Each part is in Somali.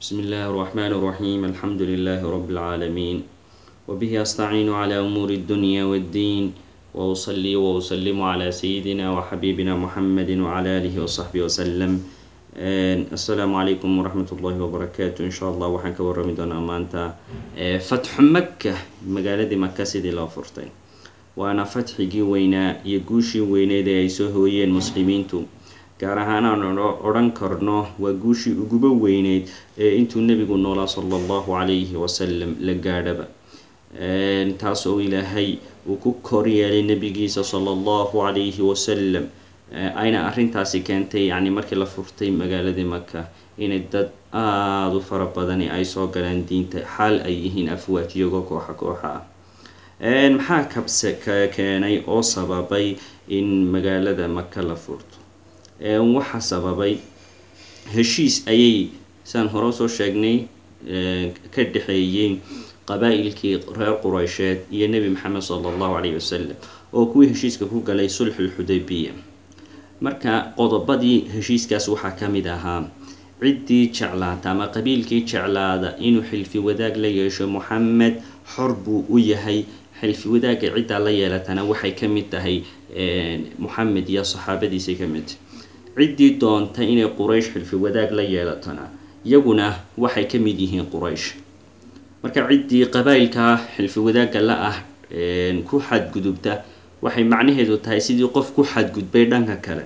بسم الله الرحمن الرحيم الحمد لله رب العالمين وبه أستعين على أمور الدنيا والدين وأصلي وأسلم على سيدنا وحبيبنا محمد وعلى آله وصحبه وسلم السلام عليكم ورحمة الله وبركاته إن شاء الله waxaan ka warrami doonaa maanta fatxu maka magaaladii maka sidii loo furtay waana fatxigii weynaa iyo guushii weyneed ee ay soo hooyeen muslimiintu gaar ahaan aan odhan karno waa guushii uguba weyneyd ee intuu nebigu noolaa sala allahu calayhi wasalam la gaadhaba taas oo ilaahay uu ku koryeelay nebigiisa sala allahu calayhi wasalam ayna arrintaasi keentay yacni markii la furtay magaaladii maka inay dad aada u fara badani ay soo galaan diinta xaal ay yihiin afwaaj iyagoo kooxa kooxa ah maxaa kabse ka keenay oo sababay in magaalada maka la furto waxaa sababay heshiis ayay saan hore usoo sheegnay ka dhexeeyey qabaa-ilkii reer qureysheed iyo nebi maxamed sala allahu calayhi wasalam oo kuwii heshiiska ku galay sulxulxudaybiya marka qodobadii heshiiskaas waxaa ka mid ahaa ciddii jeclaata ama qabiilkii jeclaada inuu xilfi wadaag la yeesho moxamed xor buu u yahay xilfi wadaagga ciddaa la yeelatana waxay ka mid tahay moxamed iyo saxaabadiisay ka mid tahay ciddii doonta inay quraysh xilfi wadaag la yeelatana iyaguna waxay ka mid yihiin quraysh marka ciddii qabaa'ilkaa xilfi wadaagga la ah ku xadgudubta waxay macnaheedu tahay sidii qof ku xadgudbay dhanka kale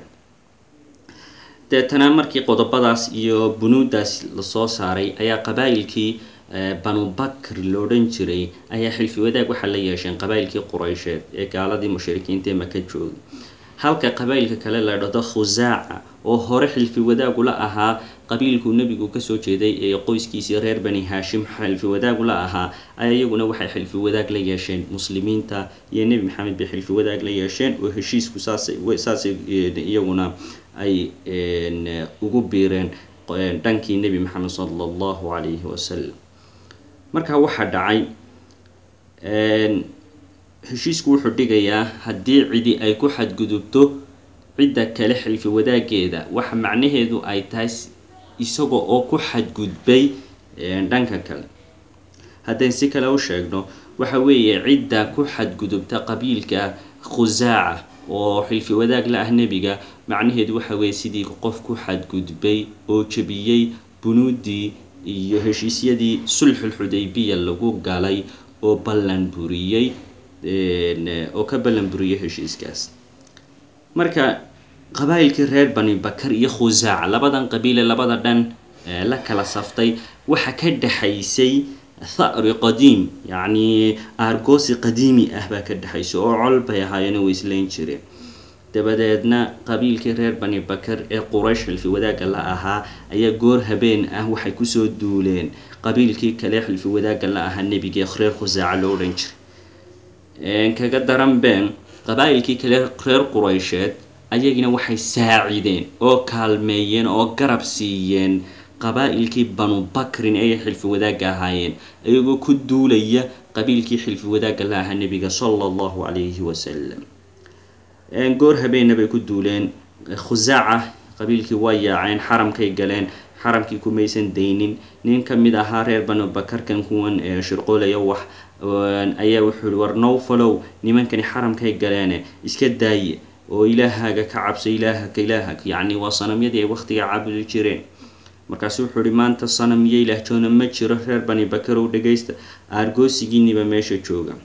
deetana markii qodobadaas iyo bunuudaas lasoo saaray ayaa qabaa-ilkii banu bakr lo odhan jiray ayaa xilfi wadaag waxaa la yeesheen qabaa-ilkii qureysheed ee gaaladii mushrikiinta ee maka joogay halka qabaa'ilka kale la dhado khusaaca oo hore xilfi wadaagula ahaa qabiilkuu nebigu kasoo jeeday ee qoyskiisii reer bani haashim xilfi wadaagula ahaa ayaa iyaguna waxay xilfi wadaag la yeesheen muslimiinta iyo nebi maxamed bay xilfi wadaag la yeesheen oo heshiisku saasay saasay iyaguna ay ugu biireen dhankii nebi maxamed sala allahu calayhi wasalam markaa waxaa dhacay heshiisku wuxuu dhigayaa haddii cidi ay ku xadgudubto cidda kale xilfi wadaageeda waxa macnaheedu ay tahay isaga oo ku xadgudbay dhanka kale haddayn si kale u sheegno waxa weeye cidda ku xadgudubta qabiilka khusaaca oo xilfi wadaag la ah nebiga macnaheedu waxa weeye sidii qof ku xadgudbay oo jebiyey bunuuddii iyo heshiisyadii sulxulxudaybiya lagu galay oo ballan buriyey oo ka ballan buriyay heshiiskaas marka qabaa-ilkii reer bani bakar iyo khusaaca labadan qabiile labada dhan la kala saftay waxa ka dhexaysay tha'ri qadiim yacnii aargoosi qadiimi ah baa ka dhexaysay oo col bay ahaayeen oo islayn jireen dabadeedna qabiilkii reer bani bakar ee quraysh xilfi wadaagga la ahaa ayaa goor habeen ah waxay kusoo duuleen qabiilkii kale xilfi wadaagga la ahaa nebigee reer khusaaca loo odhan jiray kaga daran been qabaa-ilkii kale reer qureysheed ayagina waxay saacideen oo kaalmeeyeen oo garab siiyeen qabaa-ilkii banu bakrin ayay xilfi wadaagga ahaayeen iyagoo ku duulaya qabiilkii xilfi wadaagga la ahaa nebiga sala allahu calayhi wasalam goor habeenna bay ku duuleen khusaaca qabiilkii waa yaaceen xaramkay galeen xaramkii kumaysan daynin nin ka mid ahaa reer banu bakarkan kuwan shirqoolaya wax ayaa wuxuu yihi war nowfalow nimankani xaramkay galeene iska daaye oo ilaahaaga ka cabso ilaahaka ilaahak yacni waa sanamyadii ay wakhtiga caabudi jireen markaasu wuxuu ihi maanta sanam iyo ilaahjoona ma jiro reer bani bakarow dhagaysta aargoosigiiniba meesha jooga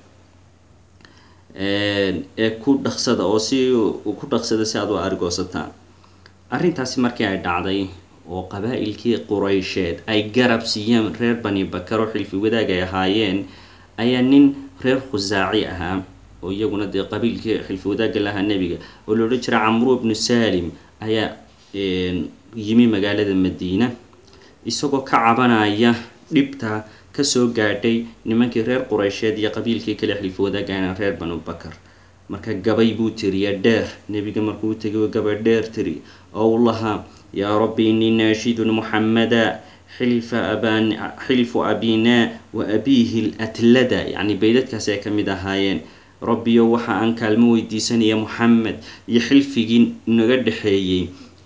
ee ku dhaqsada oo si ku dhaqsada si aad u aargoosataan arrintaasi markii ay dhacday oo qabaa-ilkii qureysheed ay garab siiyeen reer bani bakar oo xilfi wadaag ay ahaayeen ayaa nin reer khusaaci ahaa oo iyaguna dee qabiilkii xilfi wadaagga lahaa nebiga oo la odhan jira camru bnu salim ayaa yimi magaalada madiina isagoo ka cabanaya dhibta kasoo gaadhay nimankii reer qureysheed iyo qabiilkii kale xilfi wadaagana reer banu bakar marka gabay buu tiriya dheer nebiga markuu tegay gabay dheer tiri oo u lahaa yaa rabbi innii naashidun muxamada xilfa aban xilfu abinaa wa abiihi latlada yacni baydadkaas ay ka mid ahaayeen rabbiyo waxa aan kaalmo weydiisanaya moxamed iyo xilfigii naga dhexeeyey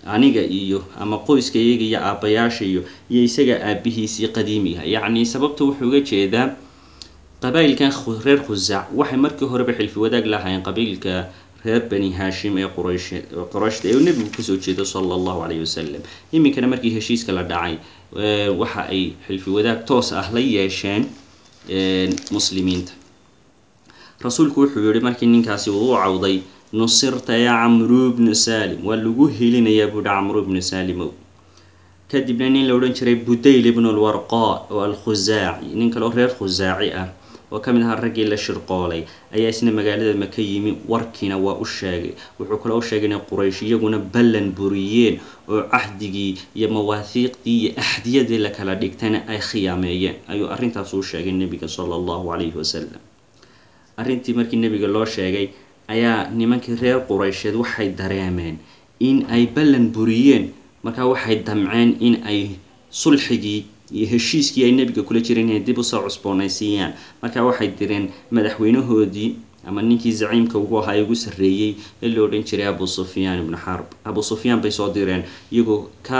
aniga iyo ama qoyska iyaga iyo aabbayaasha iyo iyo isaga aabihiisii qadiimiga yacni sababta wuxuu uga jeedaa qabaa'ilkan reer khusaac waxay markii horeba xilfi wadaag lahaayeen qabiilka reer bani haashim ee quraysh qurayshta ee nebigu kasoo jeedo sala allahu calayhi wasalam iminkana markii heshiiska la dhacay waxa ay xilfi wadaag toos ah la yeesheen muslimiinta rasuulku wuxuu yihi markii ninkaasi uu u cawday nusirta yaa camru bnu salim waa lagu helinayaa buuhi camru bnu salimow kadibna nin la odhan jiray budayl ibnu lwarqa oo alkhusaaci nin kaleo reer khusaaci ah oo ka mid ahaa raggii la shirqoolay ayaa isna magaalada maka yimi warkiina waa u sheegay wuxuu kaloo u sheegay inay quraysh iyaguna ballan buriyeen oo cahdigii iyo mawaahiiqdii iyo axdiyadii la kala dhigtayna ay khiyaameeyeen ayuu arrintaas u sheegay nebiga sala allahu calayhi wasalam arrintii markii nebiga loo sheegay ayaa nimankii reer quraysheed waxay dareemeen in ay ballan buriyeen markaa waxay damceen in ay sulxigii iyo heshiiskii ay nebiga kula jireen inay dib usoo cusboonaysiiyaan markaa waxay direen madaxweynahoodii ama ninkii zaciimka ugu ahaa ugu sarreeyey ee la odhan jiray abu sufyaan ibnu xarb abu sufyaan bay soo direen iyagoo ka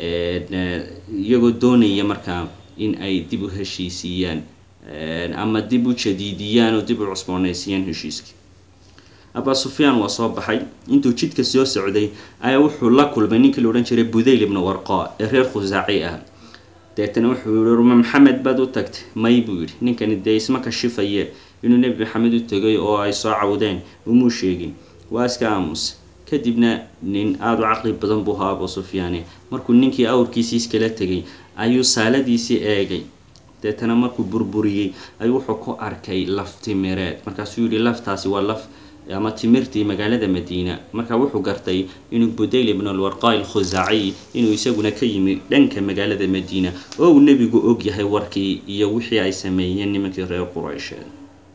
iyagoo doonaya markaa in ay dib u heshiisiiyaan ama dib u jadiidiyaan oo dib u cusboonaysiiyaan heshiiskii aba sufyaan waa soo baxay intuu jidka soo socday ayaa wuxuu la kulmay ninkii la odhan jiray budayl ibnu warqa ee reer khusaaci ah deetana wuxuu yihi ruma maxamed baad u tagtay may buu yidhi ninkani dee isma kashifaye inuu nebi maxamed u tegay oo ay soo cawdeen umuu sheegin waa iska aamus kadibna nin aada u caqli badan buu ahaa abu sufyaane markuu ninkii awrkiisii iskala tegay ayuu saaladiisii eegay deetana markuu burburiyey ayuu wuxuu ku arkay laf timireed markaasuu yihi laftaasi waa laf ama timirtii magaalada madiina markaa wuxuu gartay inuu budayl ibn alwarqa alkhusaaciy inuu isaguna ka yimi dhanka magaalada madiina oo uu nebigu og yahay warkii iyo wixii ay sameeyeen nimankii reer quraysheed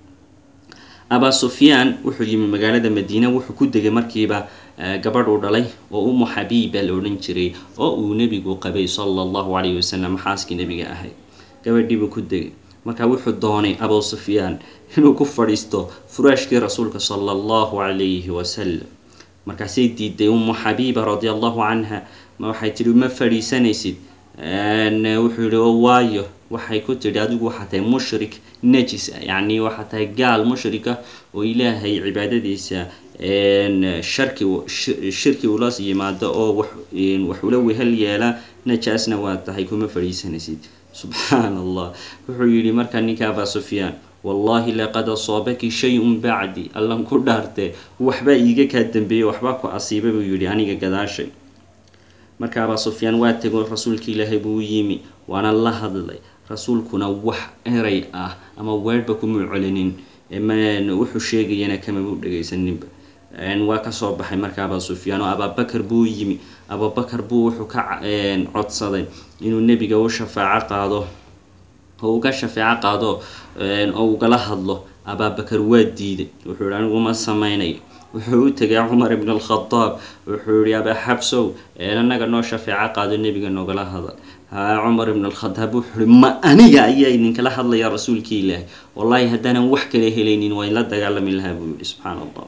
abaa sufyaan wuxuu yimi magaalada madiina wuxuu ku degay markiiba gabadh uu dhalay oo umu xabiiba la odhan jiray oo uu nebigu qabay sala allahu calayhi wasalam xaaskii nebiga ahayd gabadhiibuu ku degay markaa wuxuu doonay abu sufyaan inuu ku fadhiisto furaashkii rasuulka sala allahu calayhi wasalam markaasay diiday umu xabiiba radia allahu canha waxay tidhi ma fadhiisanaysid wuxuu yihi o waayo waxay ku tidhi adigu waxaa tahay mushrik najis ah yacni waxaa tahay gaal mushrika oo ilaahay cibaadadiisa sharki shirki ula yimaado oo wax ula wehel yeela najaasna waa tahay kuma fadhiisanaysid subxaan allah wuxuu yidhi markaa ninka abaa sufyaan wallahi laqad asoobaki shay-un bacdi allan ku dhaartee waxbaa iiga kaa dambeeyey waxbaa ku asiiba buu yidhi aniga gadaashay marka abaa sufyaan waa tego rasuulka ilaahay buu u yimi waana la hadlay rasuulkuna wax eray ah ama weerhba kumuu celinin wuxuu sheegayana kamabuu dhegaysaninba waa kasoo baxay marka abaa sufyaan oo abaabakar buu yimi abaabakar buu wuxuu ka codsaday inuu nebiga u shafaaco qaado oo uga shafeeco qaado oo ugala hadlo abaabakar waa diiday wuxuu yihi anigu ma samaynayo wuxuu u tegay cumar ibn alkhadaab wuxuu yihi abaa xabsow anaga noo shafeeco qaado nebiga noogala hadal cumar ibn alkhadaab wuxuu yihi ma aniga ayaa idinkala hadlaya rasuulkii ilaahay wallaahi haddaanan wax kala helaynin waa inla dagaalami lahaa buu yihi subxaana allah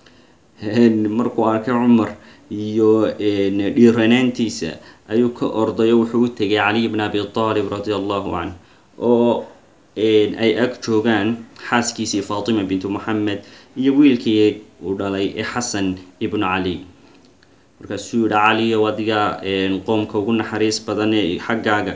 markuu arkay cumar iyo dhiiranaantiisa ayuu ka ordayo wuxuu u tegay caliy bn abi aalib radia allahu canh oo ay ag joogaan xaaskiisii faatima bintu moxamed iyo wiilkii uu dhalay ee xasan ibnu cali markaasuu yihi caliyow adiga qoomka ugu naxariis badan ee xaggaaga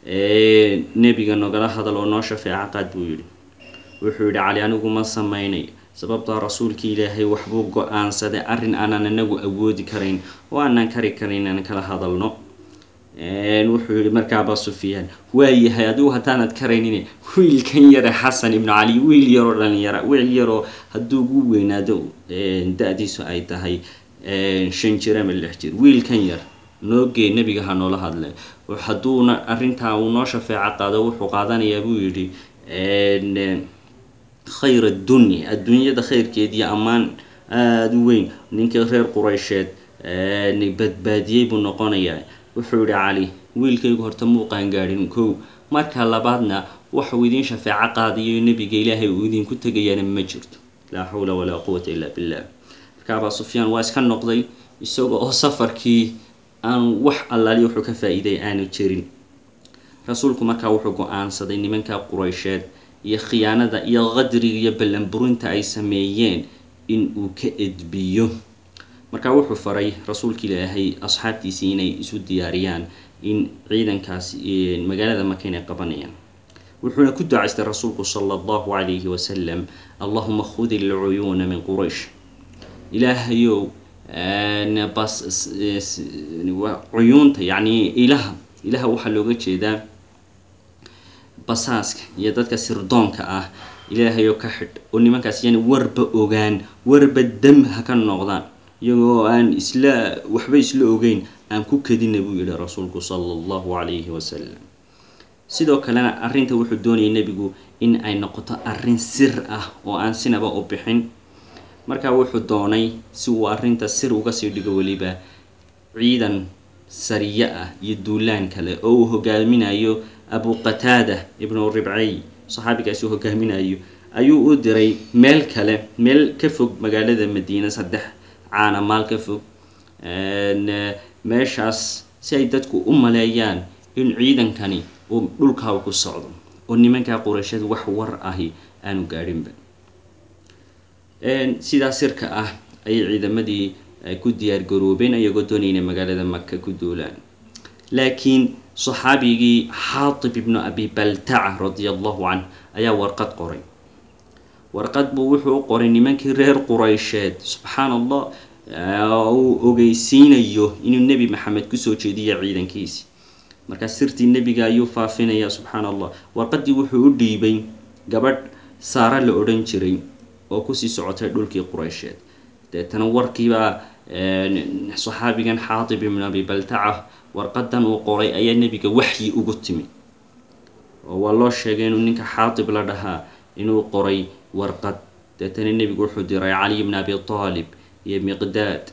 nebiga nogala hadal oo noo shafeeco qaad buu yihi wuxuu yihi cali anigu ma samaynay sababtaa rasuulka ilaahay waxbuu go-aansaday arrin aanan anagu awoodi karayn oo aanan kari karayn aan kala hadalno wuxuu yihi marka abaa sufyaan waayahay adigu haddaanad karaynin wiilkan yare xasan ibnu cali wiil yaroo dhalinyara wiil yaroo hadduu ugu weynaado da-diisu ay tahay shan jir ama lix jir wiilkan yar noogee nebiga ha noola hadle hadduuna arrintaa uu noo shafeeco qaado wuxuu qaadanayaa buu yidhi khayr addunya adduunyada khayrkeed iyo ammaan aada u weyn ninkii reer quraysheed badbaadiyey buu noqonayaa wuxuu yihi cali wiilkaygu horta muu qaangaadhin kow marka labaadna waxuu idiin shafeeco qaadayo nebiga ilaahay uu idinku tegayaana ma jirto laa xawla walaa quwata illaa billah marka abaa sufyaan waa iska noqday isaga oo safarkii aanu wax allaali wuxuu ka faa-iiday aanu jirin rasuulku markaa wuxuu go-aansaday nimanka quraysheed iyo khiyaanada iyo qadriga iyo ballanburinta ay sameeyeen in uu ka edbiyo markaa wuxuu faray rasuulka ilaahay asxaabtiisii inay isu diyaariyaan in ciidankaas magaalada maka inay qabanayaan wuxuuna ku ducaystay rasuulku sala allahu calayhi wasalam allahuma khudi lcuyuuna min quraysh ilaahayow bas cuyuunta yacni ilaha ilaha waxaa looga jeedaa basaaska iyo dadka sirdoonka ah ilaahayoo ka xidh oo nimankaas yani warba ogaan warba dam ha ka noqdaan iyagoo aan isla waxba isla ogeyn aan ku kadina buu yihi rasuulku sala allahu calayhi wasalam sidoo kalena arrinta wuxuu doonayay nebigu in ay noqoto arrin sir ah oo aan sinaba u bixin markaa wuxuu doonay si uu arrinta sir uga sii dhigo weliba ciidan sariye ah iyo duulaan kale oo uu hogaaminayo abu qataada ibnu ribcay saxaabigaasi uu hogaaminayo ayuu u diray meel kale meel ka fog magaalada madiina saddex caana maal ka fog meeshaas si ay dadku u maleeyaan in ciidankani uu dhulkaa ku socdo oo nimankaa quraysheed wax war ahi aanu gaadhinba sidaa sirka ah ayay ciidamadii ku diyaar garoobeen iyagoo doonaya inay magaalada maka ku duulaan laakiin saxaabigii xaatib ibnu abi baltaca radia allahu canh ayaa warqad qoray warqad buu wuxuu u qoray nimankii reer quraysheed subxaan allah uu ogeysiinayo inuu nebi maxamed kusoo jeediya ciidankiisi markaa sirtii nebiga ayuu faafinaya subxaan allah warqadii wuxuu u dhiibay gabadh saara la odhan jiray oo kusii socotay dhulkii quraysheed deetana warkiibaa saxaabigan xaatib ibnu abi baltaca warqadan uu qoray ayaa nebiga waxyi ugu timi oo waa loo sheegay inuu ninka xaatib la dhahaa inuu qoray warqad deetana nebigu wuxuu diray caliy bni abi taalib iyo miqdaad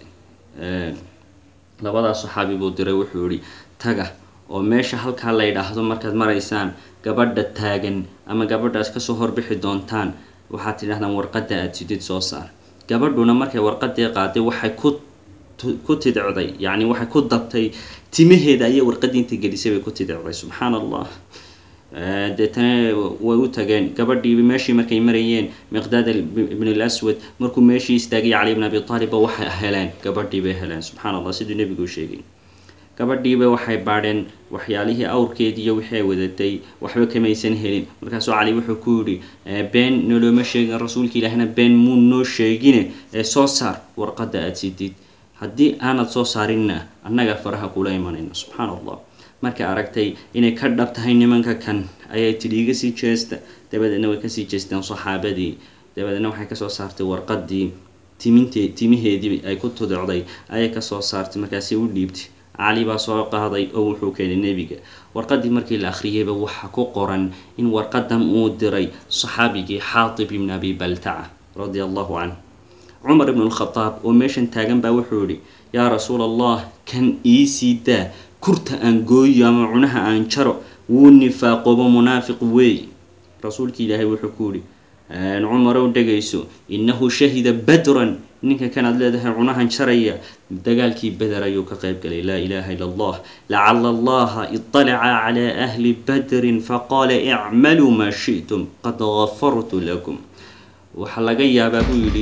labadaas saxaabi buu diray wuxuu yihi taga oo meesha halkaa la ydhaahdo markaad maraysaan gabadha taagan ama gabadhaas kasoo horbixi doontaan waxaad tidhahdaan warqadda aada sidid soo saar gabadhuna markay warqadii qaaday waxay ku ku tidicday yacni waxay ku dabtay timaheeda ayay warqadii inta gelisay bay ku tidicday subxaan allah deetana way u tageen gabadhii meeshii markay marayeen miqdaad ibn alaswad markuu meeshii istaagay cali bn abi taalibba waxay heleen gabadhii bay heleen subxaan allah siduu nebigu u sheegay gabadhiiba waxay baadheen waxyaalihii awrkeedii iyo wixii ay wadatay waxba kamaysan helin markaasuu cali wuxuu ku yidhi been nolooma sheegin rasuulka ilaahna been muu noo sheegine ee soo saar warqadda aada sidid haddii aanad soo saarinna annaga faraha kula imanayno subxaan allah markay aragtay inay ka dhab tahay nimanka kan ayay tidhi iga sii jeesta dabadeedna way kasii jeesteen saxaabadii dabadeedna waxay kasoo saartay warqadii timinte timiheedii ay ku tudicday ayay kasoo saartay markaasi u dhiibtay cali baa soo qaaday oo wuxuu keenay nebiga warqadii markii la akhriyeyba waxaa ku qoran in warqadan uu diray saxaabigii xaatib ibn abi baltaca radia allahu canh cumar ibn lkhadaab oo meeshan taagan baa wuxuu yihi yaa rasuul allah kan iisii daa kurta aan gooyo ama cunaha aan jaro wuu nifaaqoobo munaafiq weey rasuulki ilaahay wuxuu ku yihi cumarow dhegayso innahu shahida badran ninka kanaad leedahay cunahan jaraya dagaalkii beder ayuu ka qayb galay laa ilaaha illa allah lacala allaha iطalaca calaa ahli badrin faqaala icmaluu maa shi'tum qad gafartu lakum waxaa laga yaabaa buu yidhi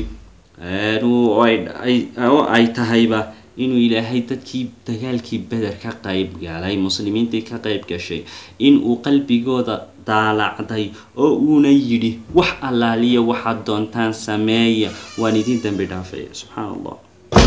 oo ay tahayba inuu ilaahay dadkii dagaalkii beder ka qayb galay muslimiintii ka qayb gashay inuu qalbigooda daalacday oo uuna yidhi wax allaaliya waxaad doontaan sameeya waan idin dambi dhaafaya subxaan allah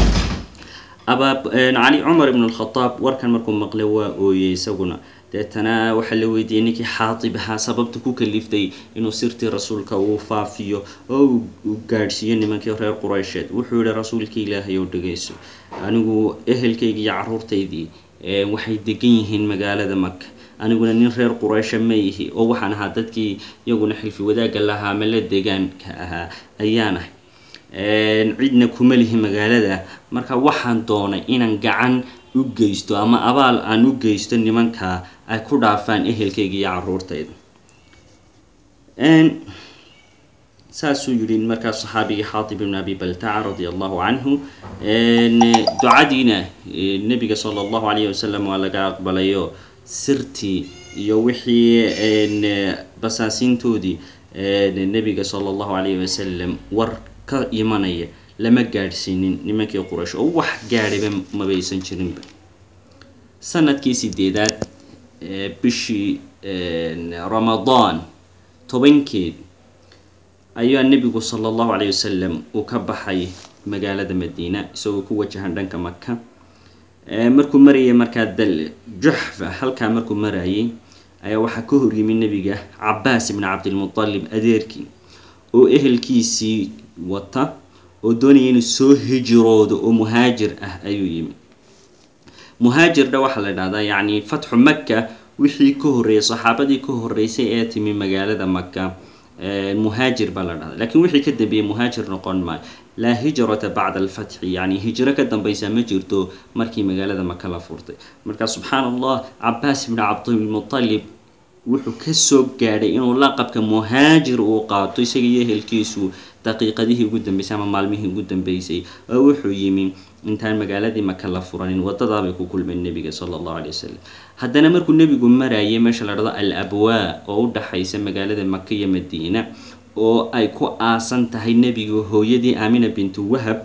cali cumar ibn lkhadaab warkan markuu maqlay waa ooyey isaguna deetana waxaa la weydiiyey ninkii xaatib ahaa sababta ku kaliftay inuu sirtii rasuulka uu faafiyo oo uu gaadhsiiyo nimankii reer quraysheed wuxuu yihi rasuulkii ilaahay oo dhegayso anigu ehelkaygii iyo caruurtaydii waxay degan yihiin magaalada maka aniguna nin reer quraysha ma ihi oo waxaan ahaa dadkii iyaguna xilfi wadaagga lahaa ama la degaanka ahaa ayaan ahay cidna kuma lihi magaalada marka waxaan doonay inaan gacan u geysto ama abaal aan u geysto nimankaa ay ku dhaafaan ehelkayga iyo caruurtayda saasuu yihi markaa saxaabigii xaatib ibn abi baltaca radia allahu canhu ducadiina nebiga sala allahu alayhi wasalam waa laga aqbalayo sirtii iyo wixii basaasiintoodii nebiga sala allahu alayhi wasalam war ka imanaya lama gaadhsiinin nimankii quraysh oo wax gaadhayba mabaysan jirinba sanadkii sideedaad bishii ramadaan tobankeed ayaa nebigu sala allahu calayh wasalam uu ka baxay magaalada madiina isagoo ku wajahan dhanka maka markuu marayay markaa dal juxfa halkaa markuu marayay ayaa waxaa ka horyimi nebiga cabaas ibni cabdilmutalib adeerkii oo ehelkiisii wata oo doonaya inuu soo hijiroodo oo muhaajir ah ayuu yimi muhaajirna waxaa la dhahdaa yacni fatxu maka wixii ka horreeyay saxaabadii ka horreysay ee timi magaalada maka muhaajir baa la dhahda lakiin wixii ka dambeeyey muhaajir noqon maayo laa hijrata bacda alfatxi yacni hijro ka dambaysa ma jirto markii magaalada maka la furtay marka subxaan allah cabaas ibni cabdilmutalib wuxuu kasoo gaadhay inuu laqabka muhaajir uu qaato isaga iyo ehelkiisu daqiiqadihii ugu dambeysay ama maalmihii ugu dambeysay oo wuxuu yimi intaan magaaladii maka la furanin wadadaabay ku kulmeen nebiga sala allahu alay wasalam haddana markuu nebigu marayay meesha la dhado al abwaa oo u dhaxaysa magaalada maka iyo madiina oo ay ku aasan tahay nebiga hooyadii aamina bintu wahab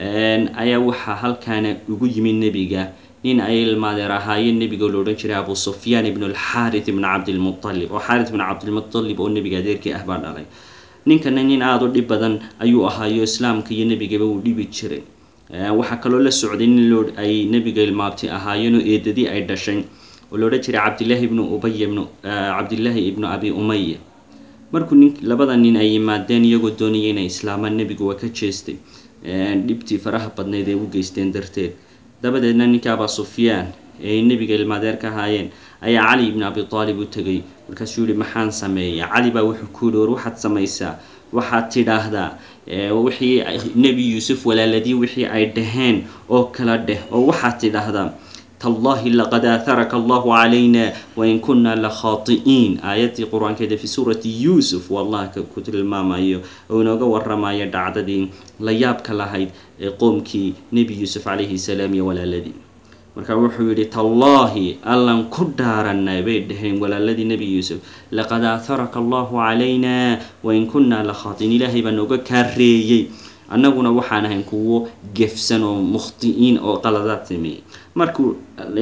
ayaa waxaa halkaana ugu yimi nebiga nin ay ilmaadeer ahaayeen nebiga lo odhan jiray abu sufyaan ibn alxaarit ibn cabdilmualib oo xaarit ibn cabdilmualib oo nebiga adeerkii ah baa dhalay ninkana nin aada u dhib badan ayuu ahaayo islaamka iyo nebigaba uu dhibi jiray waxaa kaloo la socday nin loo ay nebiga ilmaabti ahaayeen oo eedadii ay dhashay oo la odhan jiray cabdillaahi ibnu ubay ibnu cabdillaahi ibnu abi umaya markuu nin labada nin ay yimaadeen iyagoo doonaya inay islaamaan nebigu waa ka jeestay dhibtii faraha badnayd ee u geysteen darteed dabadeedna ninka abaa sufyaan ee ay nebiga ilmaadeer ka ahaayeen ayaa cali ibni abi aalib u tegay markaasuu yihi maxaan sameeya cali baa wuxuu ku yihi war waxaad samaysaa waxaad tidhaahdaa wixii nebi yuusuf walaaladii wixii ay dhaheen oo kala dheh oo waxaad tidhaahdaa tallahi laqad aaharaka allahu calayna wain kunna la khaati'iin aayaddii qur-aankeeda fi suurati yuusuf wallah ku tilmaamayo oo inooga waramayo dhacdadii la yaabka lahayd ee qoomkii nebi yuusuf calayhi salaam iyo walaaladii marka wuxuu yidhi tallaahi allan ku dhaaranay bay dhaheen walaaladii nebi yuusuf laqad aaharaka allahu calayna wain kunna la khaatiin ilaahay baa nooga kaareeyey annaguna waxaan ahayn kuwo gefsan oo mukhti'iin oo qaladaad sameeyey markuu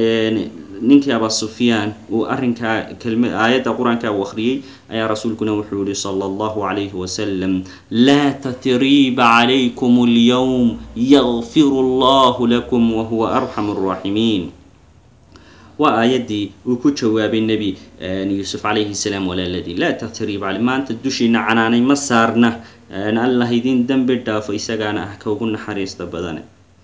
ninkii abaa sufyaan uu arrinkaa kelma aayadda qur-aanka uu akhriyey ayaa rasuulkuna wuxuu yihi sala allahu calayhi wasalam laa tatriiba calaykum alyowm yakfiru allahu lakum wahuwa arxamu araaximiin waa aayaddii uu ku jawaabay nebi yuusuf calayhi salaam walaaladii laa tatriiba cali maanta dushiina canaanay ma saarna allah idin dembi dhaafo isagaana ah ka ugu naxariista badane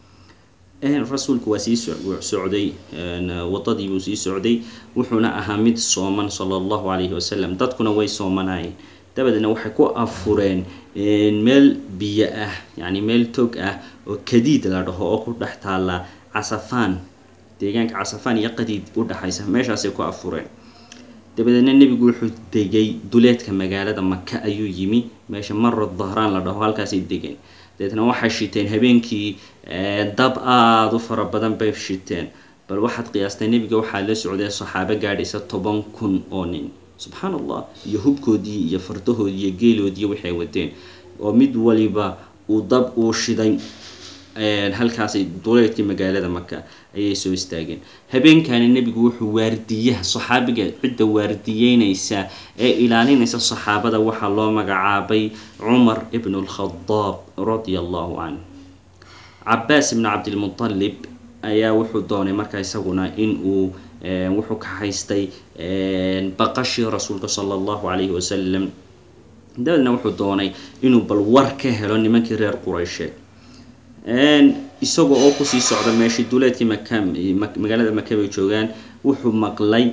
rasuulku waa sii socday wadadii buu sii socday wuxuuna ahaa mid sooman sala allahu calayhi wasalam dadkuna way soomanaayeen dabadeedna waxay ku afureen meel biyo ah yacni meel tog ah oo kadiid la dhaho oo ku dhex taalla casafaan deegaanka casafaan iyo qadiid u dhexaysa meeshaasay ku afureen dabadeedna nebigu wuxuu degay duleedka magaalada maka ayuu yimi meesha maro dahraan la dhaho halkaasay degeen dabeetna waxay shiteen habeenkii dab aada u fara badan bay shiteen bal waxaad qiyaastay nebiga waxaa la socday saxaabo gaadhaysa toban kun oo nin subxaan allah iyo hubkoodii iyo fardahoodii iyo geeloodii waxay wateen oo mid waliba uu dab uu shiday halkaasay duleedkii magaalada maka ayay soo istaageen habeenkaani nebigu wuxuu waardiyaha saxaabiga cidda waardiyeynaysa ee ilaalinaysa saxaabada waxaa loo magacaabay cumar ibn lkhadaab radia allahu canh cabaas ibn cabdilmutalib ayaa wuxuu doonay markaa isaguna in uu wuxuu ka haystay baqashii rasuulka sala allahu calayhi wasalam dabeedna wuxuu doonay inuu bal war ka helo nimankii reer quraysheed isaga oo kusii socda meeshii duleedkii maka magaalada maka bay joogaan wuxuu maqlay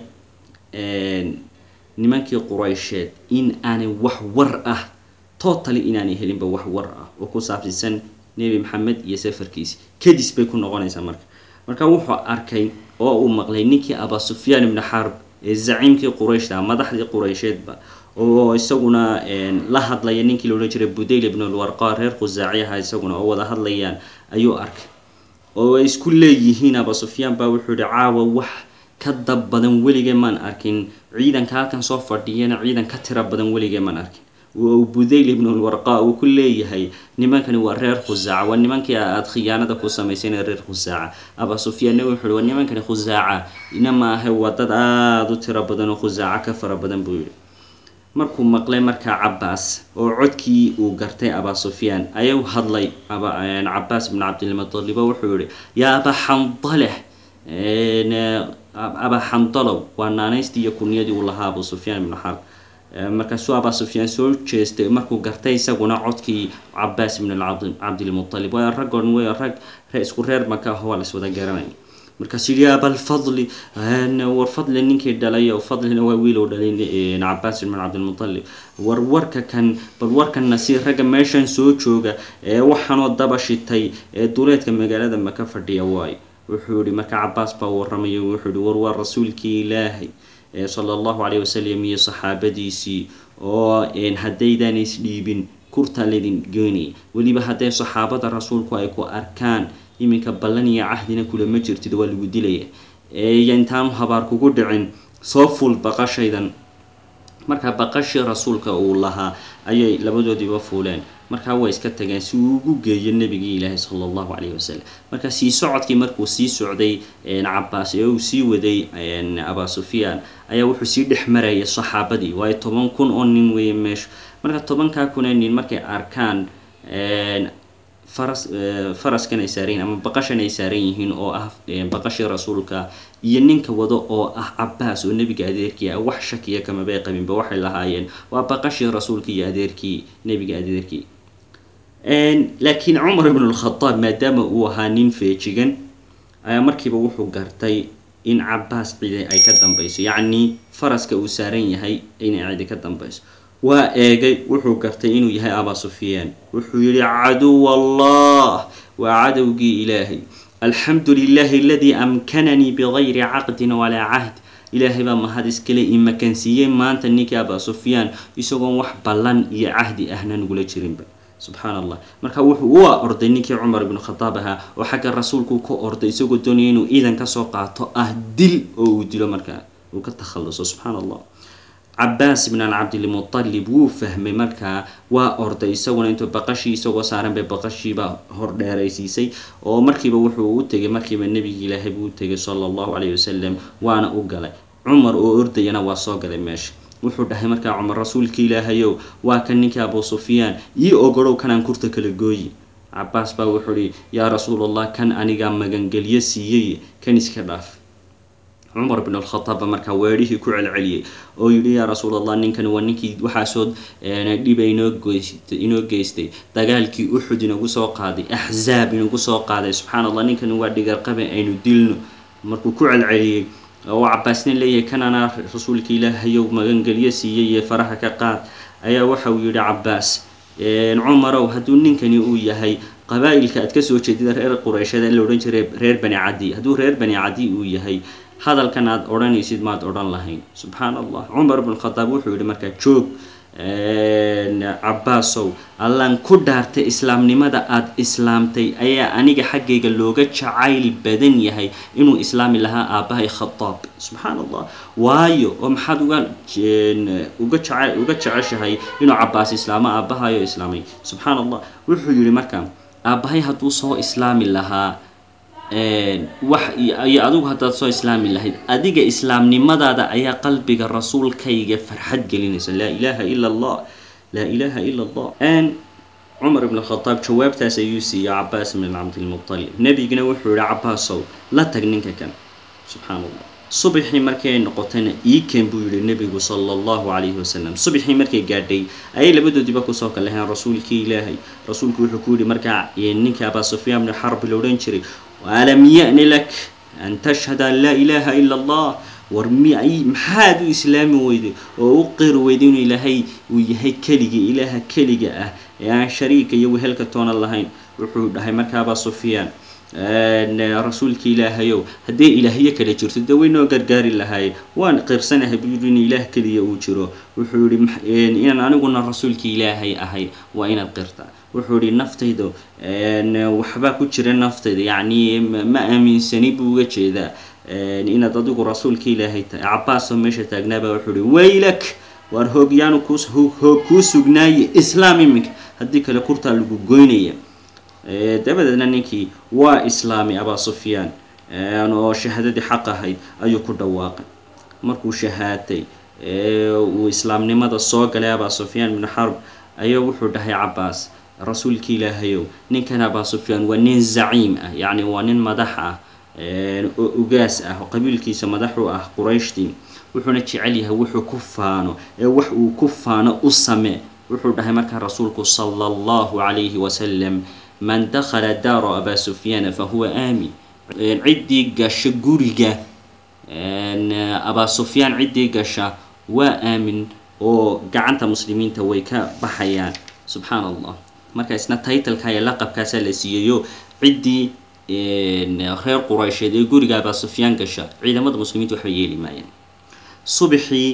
nimankii quraysheed in aanay wax war ah totally inaanay helinba wax war ah oo ku saabsiisan nebi maxamed iyo safarkiisi kadis bay ku noqonaysaa marka marka wuxuu arkay oo uu maqlay ninkii abaa sufyaan ibni xarb ee zaciimkii qurayshta madaxdii quraysheedba oo isaguna la hadlaya ninkii la odhan jiray budayl ibn alwarqa reer khusaaciyaha isaguna oo wada hadlayaan ayuu arkay oo ay isku leeyihiin aba sufyaan baa wuxuu yihi caawa wax ka dab badan weligee maan arkin ciidanka halkan soo fadhiyana ciidan ka tira badan weligee maan arkin budayl ibn lwarqa uu ku leeyahay nimankani waa reer khusaaca waa nimankii aad khiyaanada ku samayseen reer khusaaca aba sufyaanna wuxuu yihi waa nimankani khusaaca ina ma ahe waa dad aada u tiro badan oo khusaaca ka fara badan buu yihi markuu maqlay markaa cabaas oo codkii uu gartay aba sufyaan ayuu hadlay cabaas ibn cabdilmutalib oo wuxuu yihi yaa aba xandaleh aba xandalow waa naanaystii iyo kunyadii uu lahaa abu sufyaan ibnu xarb markaasuu aba sufyaan soo jeestay markuu gartay isaguna codkii cabaas ibn cabdilmutalib waa rag on w rag isku reer maka ah waa las wada garanay markaasuu yihi abalfadli war fadli ninkii dhalay oo fadlina waa wiil oo dhalay cabaas ibn cabdilmutalib war warka kan bal warkanna si ragga meeshan soo jooga ee waxaanoo daba shitay ee duleedka magaalada maka fadhiya waayo wuxuu yihi marka cabaas baa waramayo wuxuu yihi war waa rasuulkii ilaahay sala allahu calayh wasalam iyo saxaabadiisii oo haddaydan isdhiibin kurtaa laydin geynaya weliba hadday saxaabada rasuulku ay ku arkaan iminka ballan iyo cahdina kulama jirtid waa lagu dilaya iyo intaanu habaar kugu dhicin soo ful baqashaydan marka baqashii rasuulka uu lahaa ayay labadoodiiba fuuleen markaa way iska tageen si uu ugu geeyo nebigii ilaahi sala allahu calayhi wasalam marka sii socodkii markuu sii socday cabaas ee uu sii waday aba sufyaan ayaa wuxuu sii dhex marayay saxaabadii waayo toban kun oo nin weeye meesha marka tobankaa kunee nin markay arkaan faras faraskan ay saaran yihin ama baqashan ay saaran yihiin oo ah baqashii rasuulka iyo ninka wado oo ah cabaas oo nebiga adeerkii ah wax shakiya kamabay qabinba waxay lahaayeen waa baqashii rasuulka iyo adeerkii nebiga adeerkii laakiin cumar ibn lkhadaab maadaama uu ahaa nin feejigan ayaa markiiba wuxuu gartay in cabaas cidi ay ka dambeyso yacnii faraska uu saaran yahay inay cidi ka dambeyso waa eegay wuxuu gartay inuu yahay aba sufyaan wuxuu yihi caduw allah waa cadowgii ilaahay alxamdu lilahi aladii amkananii bigayri caqdin walaa cahd ilaahay baa mahad iskale imakansiiyey maanta ninkii aba sufyaan isagoon wax ballan iyo cahdi ahna nagula jirinba subxaan allah marka wuxuu u orday ninkii cumar ibnu khadaab ahaa oo xagga rasuulku ka orday isagoo doonaya inuu ciidan kasoo qaato ah dil oo uu dilo markaa uu ka takhaluso subxaan allah cabaas ibn cabdilmutalib wuu fahmay markaa waa orday isaguna intuu baqashii isagoo saaran bay baqashiiba hor dheeraysiisay oo markiiba wuxuu u tegay markiiba nebigi ilaahay buu u tegay sala allahu calayhi wasalam waana u galay cumar oo ordayana waa soo galay meesha wuxuu dhahay markaa cumar rasuulka ilaahayow waa kan ninkii abu sufyaan ii ogolow kanaan kurta kala gooyi cabaas baa wuxuu ihi yaa rasuul allah kan anigaa magangelyo siiyey kan iska dhaaf cumar bn alkhadaab markaa weedhihii ku celceliyey oo yihi yaa rasuul allah ninkani waa ninkii waxaasoo dhiba inoo goystay inoo geystay dagaalkii uxud inagu soo qaaday axzaab inagu soo qaaday subxaan allah ninkani waa dhigarqabe aynu dilno markuu ku celceliyey oo cabaasna leeyahay kan anaa rasuulka ilaahayow magangelyo siiyey iyo faraha ka qaad ayaa waxa uu yihi cabaas cumarow hadduu ninkani uu yahay qabaa-ilka aad kasoo jeedida reer qurayshada la odhan jiray reer bani cadi hadduu reer bani cadi uu yahay hadalkan aad odhanaysid maad odhan lahayn subxaan allah cumar bn khadaab wuxuu yihi markaa joog cabaasow allaan ku dhaartay islaamnimada aada islaamtay ayaa aniga xaggayga looga jacayl badan yahay inuu islaami lahaa aabbahay khadaab subxaan allah waayo oo maxaad uga uga jece uga jeceshahay inuu cabaas islaamo aabbahayo islaamay subxaan allah wuxuu yihi markaa aabbahay hadduu soo islaami lahaa wax iyo adigu haddaad soo islaami lahayd adiga islaamnimadaada ayaa qalbiga rasuulkayga farxad gelinaysa laa ilaaha ila allah laa ilaaha ila allah cumar ibn khadaab jawaabtaas ayuu siiyey cabaas ibn cabdilmutalib nebigina wuxuu yihi cabaasow la tag ninka kan subxaan allah subaxii markii ay noqotayna iiken buu yihi nebigu sala allahu calayhi wasalam subaxii markay gaadhay ayay labadoodiiba kusoo kalaheen rasuulkii ilaahay rasuulku wuxuu ku yihi markaa ninkii abaa sufyaan bni xarbi la odhan jiray alam ya-ni lak an tashhada an laa ilaaha ila allah war mi maxaad u islaami weyday oo u qiri weyday inuu ilaahay uu yahay keligii ilaaha keliga ah ee aan shariika iyo wehelka toona lahayn wuxuu dhahay markaabaa sufyaan rasuulka ilaahayow haddii ilaahyo kale jirto dee waynoo gargaari lahaayeen waan qirsanahay buu yidhi in ilaah keliya uu jiro wuxuu yihi inaan aniguna rasuulka ilaahay ahay waa inaad qirtaa wuxuu yihi naftayda waxbaa ku jira naftayda yacni ma aaminsani buu uga jeedaa inaad adigu rasuulka ilaahay tahay cabaas oo meesha taagnaaba wuxuu yihi waylak waar hoogyaanu hoog kuu sugnaaye islaam iminka haddii kale kurtaa lagu goynaya dabadeedna ninkii waa islaami abaa sufyaan oo shahaadadii xaq ahayd ayuu ku dhawaaqay markuu shahaatay uu islaamnimada soo galay abaa sufyaan bnu xarb ayaa wuxuu dhahay cabaas rasuulka ilaahayow ninkan abaa sufyaan waa nin zaciim ah yacni waa nin madax ah oo ugaas ah oo qabiilkiisa madax u ah qurayshtii wuxuuna jecel yahay wuxuu ku faano ee wax uu ku faano u samee wuxuu dhahay markaa rasuulku sala allahu calayhi wasalam man dakhala daaro abaa sufyaana fa huwa aamin ciddii gasha guriga abaa sufyaan ciddii gasha waa aamin oo gacanta muslimiinta way ka baxayaan subxaan allah marka isna taytalka iyo laqabkaasaa la siiyayo ciddii reer quraysheed ee guriga abaa sufyaan gasha ciidamada muslimiinta waxba yeeli maayeen subaxii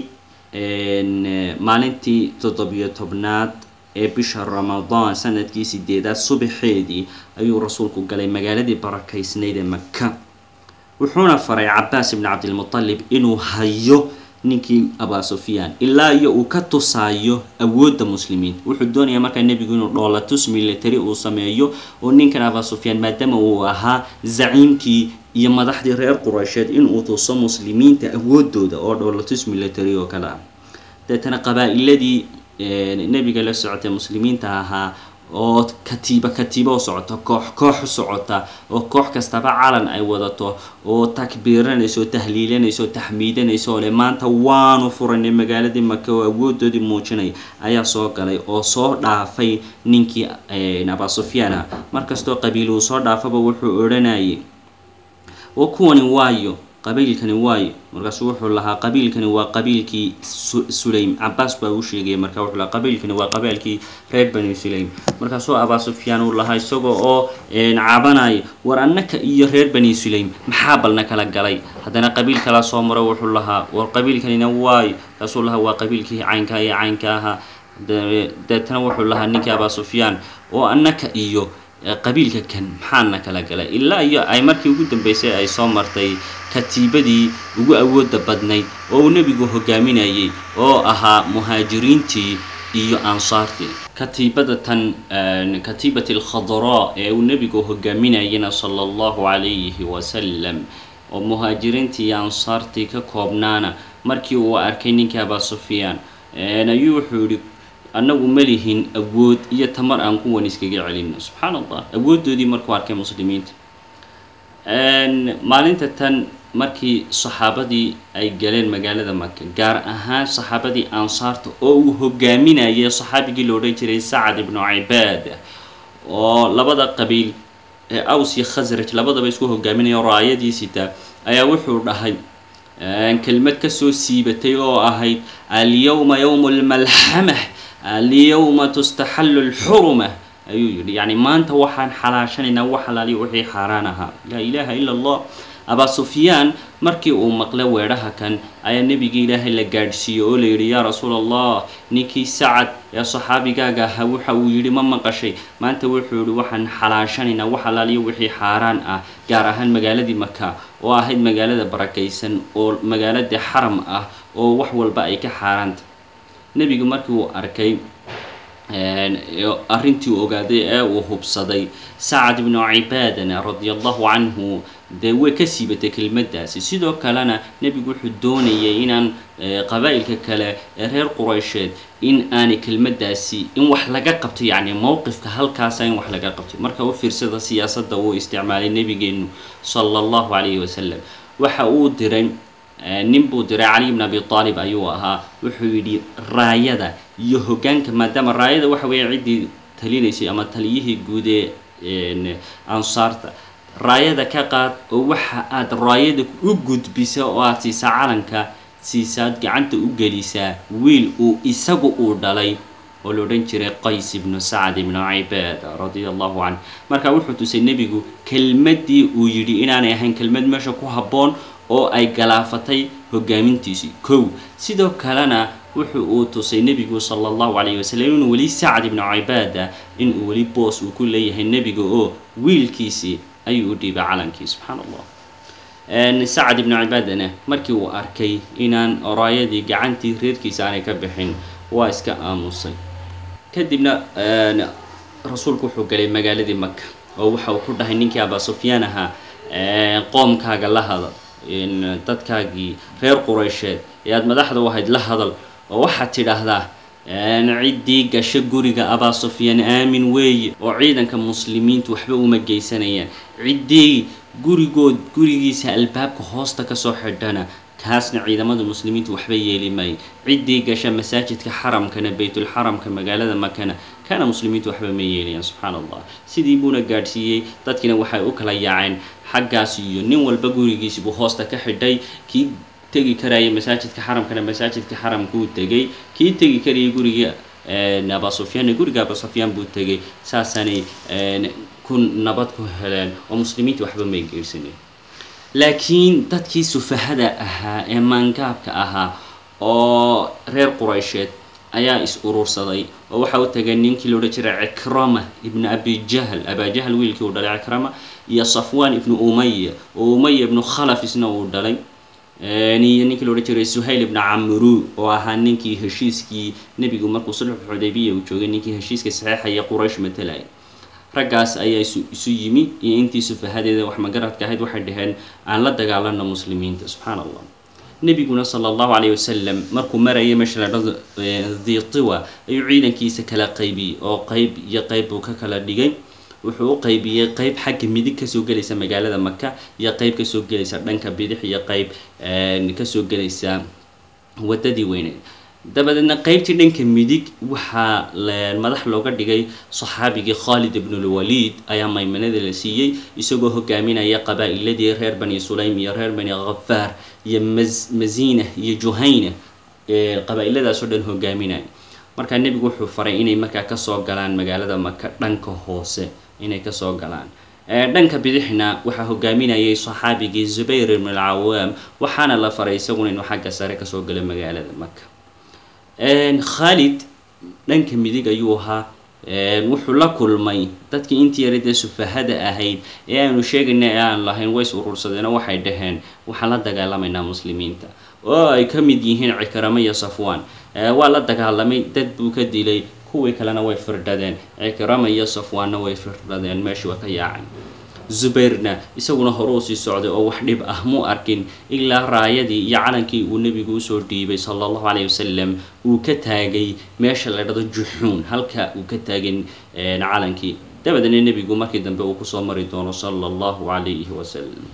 maalintii toddobiyo tobnaad ee bisha ramadaan sanadkii sideedaad subaxeedii ayuu rasuulku galay magaaladii barakaysnayd ee maka wuxuuna faray cabaas ibni cabdilmutalib inuu hayo ninkii abaa sufyaan ilaa iyo uu ka tusaayo awoodda muslimiinta wuxuu doonayaa markaa nebigu inuu dhoolatus military uu sameeyo oo ninkan abaa sufyaan maadaama uu ahaa zaciimkii iyo madaxdii reer quraysheed inuu tuso muslimiinta awooddooda oo dhoolatus military oo kale ah deetana qabaa-iladii nebiga la socotay muslimiinta ahaa oo katiiba katiiba u socota koox koox u socota oo koox kastaba calan ay wadato oo takbiiranayso oo tahliilanayso oo taxmiidanayso oo le maanta waanu furanay magaaladii maka oo awoodoodii muujinaya ayaa soo galay oo soo dhaafay ninkii abaa sufyaan ah markastoo qabiil uu soo dhaafaba wuxuu odhanayay oo kuwani waayo qabiilkani waayo markaasuu wuxuu lahaa qabiilkani waa qabiilkii sulaym cabaas baa uu sheegaya markaa wuxuu lahaa qabiilkani waa qabaalkii reer bani sulaym markaasuu abaa sufyaan uu lahaa isagoo oo cabanaya war annaka iyo reer bani sulaym maxaa balna kala galay haddana qabiil kala soo maro wuxuu lahaa war qabiilkanina waayo markaasuu lahaa waa qabiilkii caynka iyo caynka ahaa deetana wuxuu lahaa ninkii abaa sufyaan oo annaka iyo qabiilka kan maxaana kala galay ilaa iyo ay markii ugu dambeysay ay soo martay katiibadii ugu awooda badnayd oo uu nebigu hogaaminayay oo ahaa muhaajiriintii iyo ansaartii katiibada tan katiibati alkhadraa ee uu nebigu hogaaminayana sala allahu calayhi wasalam oo muhaajiriintii iyo ansaartii ka koobnaana markii uu arkay ninkii abaa sufyaan ayuu wuxuu yihi annagu ma lihin awood iyo tamar aan kuwan iskaga celino subxaan allah awooddoodii markuu arkay muslimiinta maalinta tan markii saxaabadii ay galeen magaalada maka gaar ahaan saxaabadii ansaarta oo uu hogaaminayay saxaabigii la odhan jiray sacad ibnu cibaada oo labada qabiil ee aws iyo khasraj labadaba isku hogaaminaya raayadii sita ayaa wuxuu dhahay kelmad kasoo siibatay oo ahayd alyawma yowmu lmalxamah alyawma tustaxallu lxuruma ayuu yidhi yacni maanta waxaan xalaashanaynaa wax halaaliyo wixii xaaraan ahaa laa ilaaha ila allah abaa sufyaan markii uu maqlay weedhaha kan ayaa nebigii ilaahay la gaadhsiiyey oo la yidhi yaa rasuul allah ninkii sacad ee saxaabigaaga ahaa waxa uu yidhi ma maqashay maanta wuxuu yihi waxaan xalaashanaynaa wax halaaliyo wixii xaaraan ah gaar ahaan magaaladii maka oo ahayd magaalada barakaysan oo magaaladii xaram ah oo wax walba ay ka xaaraanta nebigu markii uu arkay arrintii uu ogaaday ee uu hubsaday sacad ibnu cibaadana radia allahu canhu dee way ka siibatay kelmaddaasi sidoo kalena nebigu wuxuu doonayay inaan qabaa'ilka kale ee reer quraysheed in aanay kelmaddaasi in wax laga qabto yacni mowqifka halkaasa in wax laga qabto marka u fiirsada siyaasadda uu isticmaalay nebigeenu sala allahu calayhi wasalam waxa uu diray nin buu diray cali bn abi aalib ayuu ahaa wuxuu yidhi raayada iyo hogaanka maadaama raayada waxa weeye ciddii talinaysay ama taliyihii guud ee ansaarta raayada ka qaad oo waxa aad raayada u gudbisa oo aad siisaa calanka siisaad gacanta u gelisaa wiil uu isagu uu dhalay oo la odhan jiray qays ibnu sacd ibnu cibaada radia allahu canh marka wuxuu tusay nebigu kelmaddii uu yidhi inaanay ahayn kelmad meesha ku habboon oo ay galaafatay hogaamintiisii kow sidoo kalena wuxu uu tusay nebigu sala allahu calayhi wasalam inuu weli sacd ibnu cibaada inuu weli boos uu ku leeyahay nebiga oo wiilkiisii ayuu u dhiibay calankii subxaana allah sacad ibnu cibaadana markii uu arkay inaan oraayadii gacantii reerkiisa aanay ka bixin waa iska aamusay kadibna rasuulku wuxuu galay magaaladii maka oo waxa uu ku dhahay ninkii abaa sufyaan ahaa qoomkaaga la hadal dadkaagii reer quraysheed ee aada madaxda u ahayd la hadal oo waxaad tidhaahdaa ciddii gasho guriga abaa sufyaan aamin weeye oo ciidanka muslimiintu waxba uma geysanayaan ciddii gurigood gurigiisa albaabka hoosta kasoo xidhana kaasna ciidamada muslimiintu waxba yeeli maayo ciddii gasha masaajidka xaramkana baytulxaramka magaalada makana kana muslimiintu waxba ma yeelayaan subxaana allah sidii buuna gaadhsiiyey dadkiina waxay u kala yaaceen xaggaas iyo nin walba gurigiisi buu hoosta ka xidhay kii tegi karaya masaajidka xaramkana masaajidka xaramkuu tegay kii tegi karayay guriga abaa sufyaanna guriga abaa sufyaan buu tegay saasaanay ku nabad ku heleen oo muslimiinta waxba may geersaneen laakiin dadkii sufahada ahaa ee maangaabka ahaa oo reer quraysheed ayaa is urursaday oo waxa u tagay ninkii la odhan jiray cikrama ibnu abi jahl abaa jahl wiilkii uu dhalay cikrama iyo safwan ibnu umaya oo umaya ibnu khalaf isna uu dhalay iyo ninkii la odhan jiray suhayl ibnu camru oo ahaa ninkii heshiiskii nebigu markuu sulxu xudaybiya uu joogay ninkii heshiiska saxeexaya quraysh matalaya raggaas ayaa isu yimi iyo intii sufahadeeda wax magaradka ahayd waxay dhaheen aan la dagaalano muslimiinta subxaana allah nebiguna sala allahu calayh wasalam markuu marayay meesha la dhado diitiwa ayuu ciidankiisa kala qaybiyey oo qeyb iyo qeyb buu ka kala dhigay wuxuu u qaybiyey qeyb xagga midig kasoo gelaysa magaalada maka iyo qeyb kasoo gelaysa dhanka bidix iyo qeyb kasoo gelaysa wadadii weyneed dabadeedna qeybtii dhanka midig waxaa madax looga dhigay saxaabigii khaalid ibnulwaliid ayaa maymanada la siiyey isagoo hogaaminaya qabaa-iladii reer bani sulaym iyo reer bani khafaar iyo mazina iyo juhayna qabaa-iladaasoo dhan hogaaminaya markaa nebigu wuxuu faray inay markaa kasoo galaan magaalada maka dhanka hoose inay kasoo galaan dhanka bidixna waxaa hogaaminayay saxaabigii zubayr ibn alcawaam waxaana la faray isaguna inuu xagga sare kasoo galo magaalada maka khaalid dhanka midig ayuu ahaa wuxuu la kulmay dadkii intii yaradee sufahada ahayd ee aanu sheegayna ee aan lahayn ways urursadeenoo waxay dhaheen waxaan la dagaalamaynaa muslimiinta oo ay ka mid yihiin cikramo iyo safwaan waa la dagaalamay dad buu ka dilay kuwii kalena way firdhadeen cikrama iyo safwaanna way firdhadeen meeshii waa ka yaacay zubayrna isaguna hore u sii socday oo wax dhib ah muu arkin ilaa raayadii iyo calankii uu nebigu usoo dhiibay sala allahu calayhi wasalam uu ka taagay meesha la dhado juxuun halka uu ka taagay calankii dabadeedna nebigu markii dambe uu kusoo mari doono sala allahu calayhi wasalam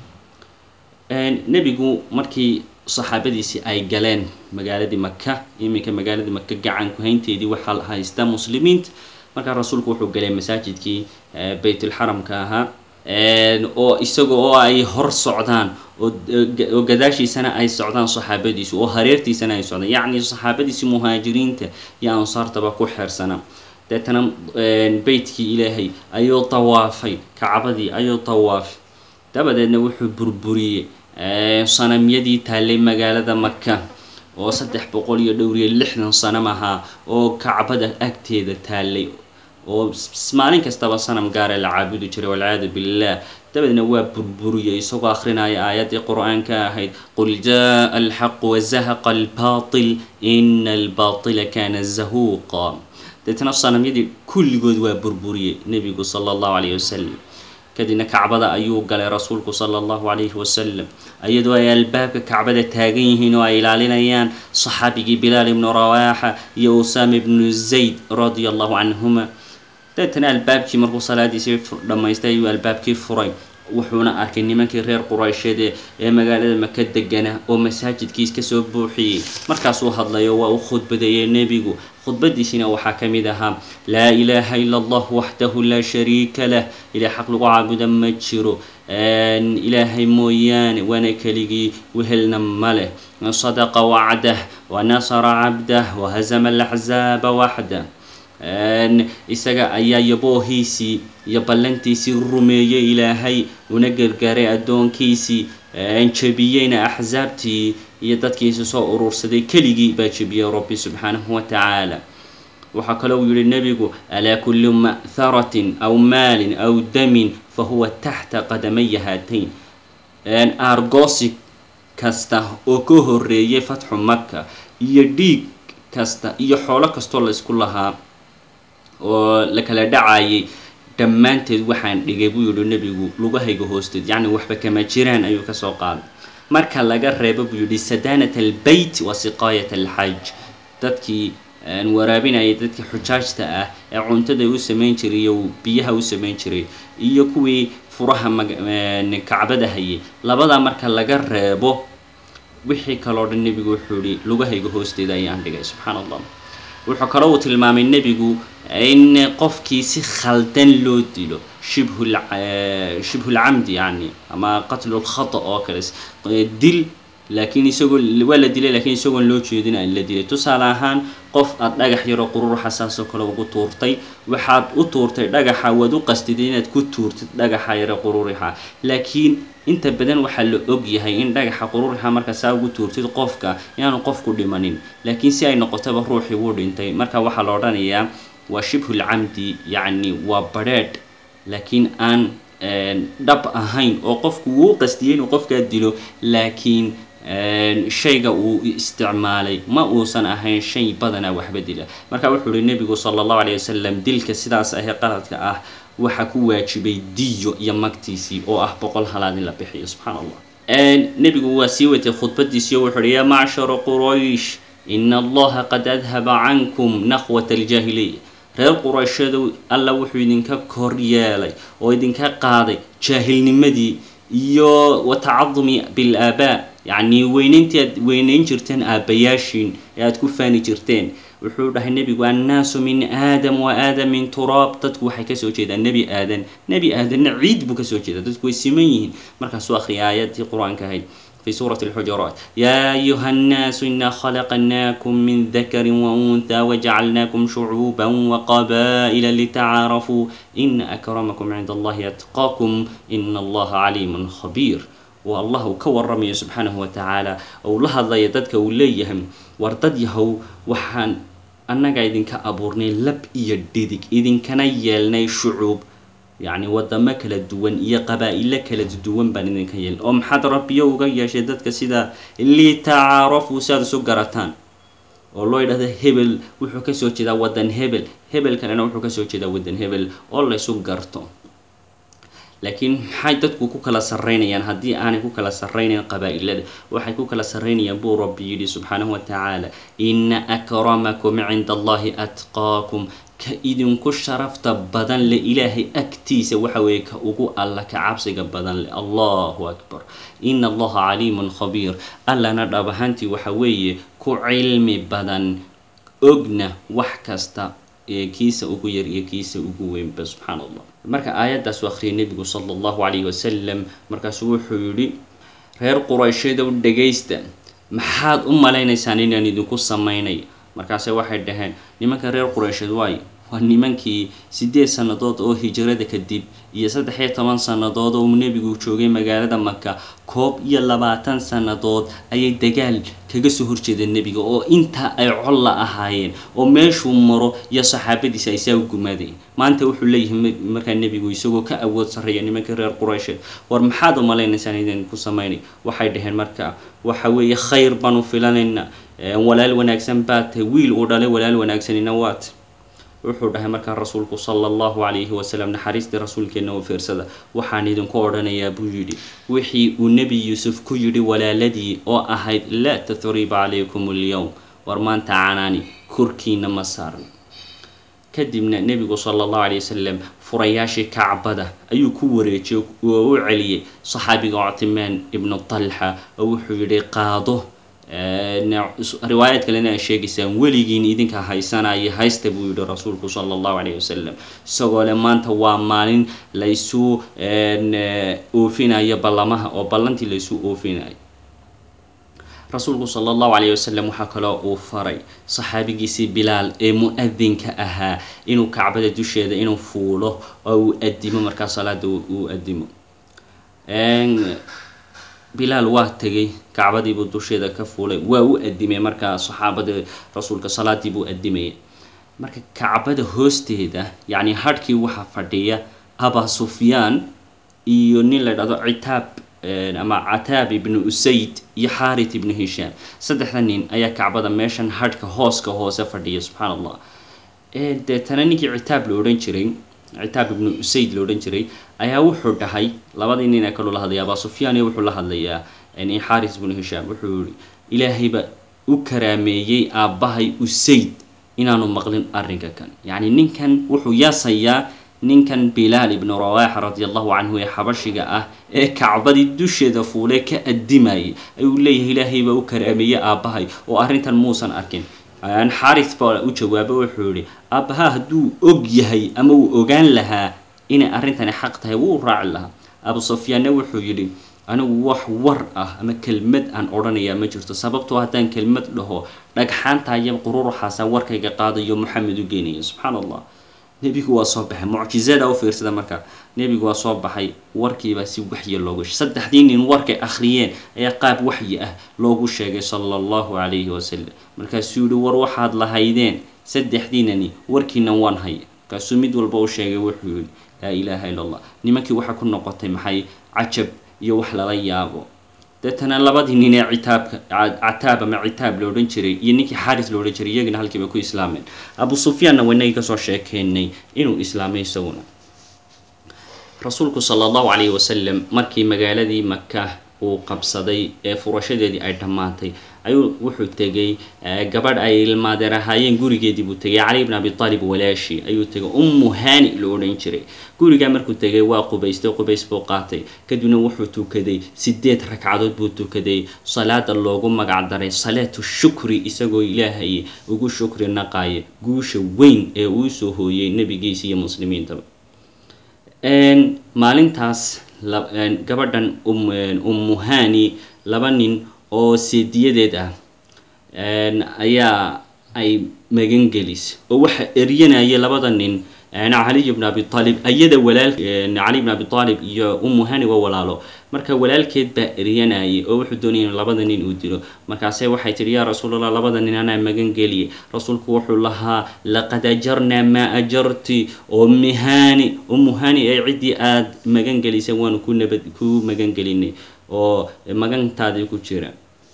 nebigu markii saxaabadiisii ay galeen magaaladii maka iminka magaaladii maka gacanku haynteedii waxaa haysta muslimiinta markaa rasuulku wuxuu galay masaajidkii baytulxaramka ahaa oo isaga oo ay hor socdaan oo gadaashiisana ay socdaan saxaabadiisu oo hareertiisana ay socdaan yacni saxaabadiisii muhaajiriinta iyo ansaartaba ku xeersana deetana beytkii ilaahay ayuu tawaafay kacbadii ayuu tawaafay dabadeedna wuxuu burburiyey sanamyadii taallay magaalada maka oo saddex boqol iyo dhowriyo lixdan sanam ahaa oo kacbada agteeda taallay oo maalin kastaba sanam gaara la caabudi jiray walciyaadu billah dabadeedna waa burburiyey isagoo akhrinaya aayaddii qur-aanka ahayd qul jaa alxaqu wazahaqa albaatil ina albaatila kana zahuuqa deetna sanamyadii kulligood waa burburiyey nebigu sala allahu calayhi wasalam kadibna kacbada ayuu galay rasuulku sala allahu calayhi wasalam iyadoo ay albaabka kacbada taagan yihiin oo ay ilaalinayaan saxaabigii bilaal ibnu rawaaxa iyo usaama ibnu zayd radia allahu canhuma deetana albaabkii markuu salaadiisii dhammaystay ayuu albaabkii furay wuxuuna arkay nimankii reer quraysheed ee magaalada maka degana oo masaajidkiis kasoo buuxiyey markaasuu hadlayo waa u khudbadeeyey nebigu khudbadiisina waxaa ka mid ahaa laa ilaaha ila allah waxdahu laa shariika lah ilaah xaq lagu caabuda ma jiro ilaahay mooyaane waana keligii wehelna ma leh sadaqa wacdah wanasara cabdah wahazama alaxzaaba waxdah isaga ayaa yaboohiisii iyo ballantiisii rumeeyey ilaahay una gargaaray addoonkiisii jebiyeyna axsaabtii iyo dadkiisi soo urursaday keligii baa jebiyey rabbi subxaanahu wa tacaala waxaa kaloo yihi nebigu alaa kulli ma'haratin aw maalin aw damin fahuwa taxta qadamaya haatayn argosi kasta oo ka horeeyay fatxu maka iyo dhiig kasta iyo xoolo kastoo la isku lahaa oo la kala dhacayay dhammaanteed waxaan dhigay buu yihi nebigu lugahayga hoosteed yacni waxba kama jiraan ayuu kasoo qaaday marka laga reebo buu yihi sadaanat albeyt wa siqaayat alxaj dadkii waraabinayay dadkii xujaajta ah ee cuntada u samayn jiray iyo biyaha u samayn jiray iyo kuwii furaha kacbada hayay labadaa marka laga reebo wixii kaloo dhan nebigu wuxuu yihi lugahayga hoosteeda ayaan dhigay subxaan allah wuxuu kaloo uu tilmaamay nebigu in qofkii si khaldan loo dilo shibhu shibhulcamdi yani ama qatlu lkhata oo kale dil laakiin isagoo waa la dilay lakiin isagoon loo jeedin aan la dilay tusaale ahaan qof aada dhagax yaroo qururuxa saasoo kale ugu tuurtay waxaad u tuurtay dhagaxa waad u qastida inaad ku tuurtid dhagaxa yaro qururixa laakiin inta badan waxaa la og yahay in dhagaxa qururixa marka saa ugu tuurtid qofka inaanu qofku dhimanin laakiin si ay noqotaba ruuxii wuu dhintay marka waxaa la odhanayaa waa shibhulcamdi yacni waa badrheedh laakiin aan dhab ahayn oo qofku wuu qastiyey inuu qofkaa dilo laakiin shayga uu isticmaalay ma uusan ahayn shay badanaa waxba dila marka wuxuu uhi nebigu sala allahu alayh wasalam dilka sidaas ahee qaladka ah waxaa ku waajibay diyo iyo magtiisii oo ah boqol halaad in la bixiyo subxaan allah nebigu waa sii watay khudbadiisii oo wuxu uhi yaa macshara quraysh ina allaha qad adhaba cankum naqwat aljaahiliya reer qurayshadow alla wuxuu idinka kor yeelay oo idinka qaaday jaahilnimadii iyo watacadumi bilaabaa yacni weynayntii aad weynayn jirteen aabbayaashiin ee aada ku faani jirteen wuxuu dhahay nebigu annaasu min aadam wa aadam min turaab dadku waxay kasoo jeedaan nebi aadan nebi aadanna ciid buu kasoo jeedaa dadku way siman yihiin markaasuu akhriyay aayaddii qur-aanka ahayd في سورة الحجرات يا أيها الناس إنا خلقناكم من ذكر وأنثى وجعلناكم شعوبا وقبائل لتعارفوا إن أكرمكم عند الله أتقاكم إن الله عليم خبير والله كورمي سبحانه وتعالى أو لها الله يددك وليهم وارتديهو وحان أنك إذن كأبورني لب إيديدك إذن كان يلني شعوب yacni wadamo kala duwan iyo qabaa-ilo kala duwan baan idinka yeelin oo maxaad rabbiyo uga yeeshay dadka sida litacaarafuu si aad isu garataan oo loo yidhahdo hebel wuxuu kasoo jeedaa waddan hebel hebel kalena wuxuu kasoo jeedaa waddan hebel oo laysu garto laakiin maxay dadku ku kala sarreynayaan haddii aanay ku kala sarreynayn qabaa-ilada waxay ku kala sarreynayaan buu rabbi yidhi subxaanahu wa tacaala ina akramakum cinda allahi atqaakum ka idinku sharafta badan le ilaahay agtiisa waxa weeye ka ugu alla ka cabsiga badan le allahu akbar ina allaha caliimun khabiir allana dhab ahaantii waxa weeye ku cilmi badan ogna wax kasta ee kiisa ugu yar iyo kiisa ugu weynba subxaan allah marka aayaddaas u akhriyay nebigu sala allahu calayhi wasalam markaasuu wuxuu yidhi reer qurayshadow dhagaysta maxaad u malaynaysaan inaan idinku samaynay markaase waxay dhaheen nimanka reer quraysheed waayo waa nimankii siddeed sannadood oo hijrada kadib iyo saddex iyo toban sannadood oo nebigu joogay magaalada maka koob iyo labaatan sannadood ayay dagaal kaga soo horjeedeen nebiga oo intaa ay col la ahaayeen oo meeshuu maro iyo saxaabadiisa ay saa u gumaadeen maanta wuxuu leeyahay markaa nebigu isagoo ka awood sarreeya nimankii reer quraysheed war maxaad u malaynaysaan idin ku samaynay waxay dhaheen marka waxa weeye khayr baanu filanaynaa walaal wanaagsan baad tahay wiil uu dhalay walaal wanaagsanina waat wuxuu dhahay markaa rasuulku sala allahu calayhi wasalam naxariistii rasuulkeenna oo fiirsada waxaan idinku odhanayaa buu yidhi wixii uu nebi yuusuf ku yidhi walaaladii oo ahayd laa tathriba calaykum alyowm war maanta canaani korkiina ma saaran kadibna nebigu sala allahu calay wasalam furayaashii kacbada ayuu ku wareejiyey oo u celiyey saxaabiga cutimaan ibnu talxa oo wuxuu yidhi qaado riwaayad kalena ay sheegaysaan weligiin idinka haysanaya haysta buu yihi rasuulku sala allahu calayhi wasalam isagoo le maanta waa maalin laysu oofinayo ballamaha oo ballantii laysu oofinayo rasuulku sala allahu calayhi wasalam waxaa kaloo uu faray saxaabigiisii bilaal ee mu-adinka ahaa inuu kacbada dusheeda inuu fuulo oo uu adimo markaa salaada uu adimo bilaal waa tegay kacbadiibuu dusheeda ka fuulay waa u adimay markaa saxaabada rasuulka salaadii buu adimayay marka kacbada hoosteeda yacni hadhkii waxaa fadhiya aba sufyaan iyo nin la dhahdo citaab ama cataab ibnu usayd iyo xaarit ibnu hishaam saddexda nin ayaa kacbada meeshan hadhka hooska hoose fadhiya subxaan allah deetana ninkii citaab la odhan jiray citaab ibnu usayd la odhan jiray ayaa wuxuu dhahay labadii nin ee kaloo la hadlaya abaa sufyaan iyo wuxuu la hadlayaa xaaris ibnu hishaam wuxuu yihi ilaahayba u karaameeyey aabbahay usayd inaanu maqlin arrinka kan yacni ninkan wuxuu yaasayaa ninkan bilaal ibnu rawaaxa radi allahu canhu ee xabashiga ah ee kacbadii dusheeda fuulee ka adimayay ayuu leeyahay ilaahay baa u karaameeyey aabbahay oo arrintan muusan arkin xaaris baa u jawaabo wuxuu yihi aabbaha hadduu og yahay ama uu ogaan lahaa inay arrintani xaq tahay wuu raaci lahaa abu sufyaanna wuxuu yidhi anigu wax war ah ama kelmad aan odhanayaa ma jirto sababtoo haddaan kelmad dhaho dhagxaanta iyo qururuxaasa warkayga qaadayo moxamed u geenaya subxaan allah nebigu waa soo baxay mucjizada u fiirsada markaa nebigu waa soo baxay warkiibaa si waxyi loogu saddexdii nin warkay akhriyeen ayaa qaab waxyi ah loogu sheegay sala allahu calayhi wasalam markaasuu yihi war waxaad lahaydeen saddexdiinani warkiinan waan haya markaasuu mid walba u sheegay wuxuu yihi laa ilaaha illa allah nimankii waxaa ku noqotay maxay cajab iyo wax lala yaabo deetana labadii nin ee citaabka cataab ama citaab la odhan jiray iyo ninkii xaaris la odhan jiray iyagana halkiiba ku islaameen abu sufyaanna waynagii kasoo sheekeynay inuu islaamay isaguna rasuulku sala allahu calayhi wasalam markii magaaladii maka uu qabsaday ee furashadeedii ay dhammaatay ayuu wuxuu tegay gabadh ay ilmaadeer ahaayeen gurigeedii buu tegay cali bn abi taalib walaashi ayuu tegay ummu haani la odhan jiray gurigaa markuu tegay waa qubaystay qubays buu qaatay kadibna wuxuu tukaday sideed ragcadood buu tukaday salaada loogu magac daray salaatu shukri isagoo ilaahay ugu shukri naqaaya guusha weyn ee uu soo hooyey nebigiisa iyo muslimiintaba maalintaas gabadhan ummu haani laba nin oo seediyadeed ah ayaa ay magan gelis oo waxaa eryanaya labada nin caliy bn abi aalib ayada walaal cali bn abi aalib iyo ummu hani waa walaalo marka walaalkeed baa eryanayay oo wuxuu doonaya in labada nin uu dilo markaase waxay tihi yaa rasuulallah labada nin anaa magan geliyay rasuulku wuxuu lahaa laqad ajarnaa maa ajarti ummi hani ummu hani ee ciddii aada magan gelisay waanu ku nabad ku magan gelinay oo magantaadii ku jira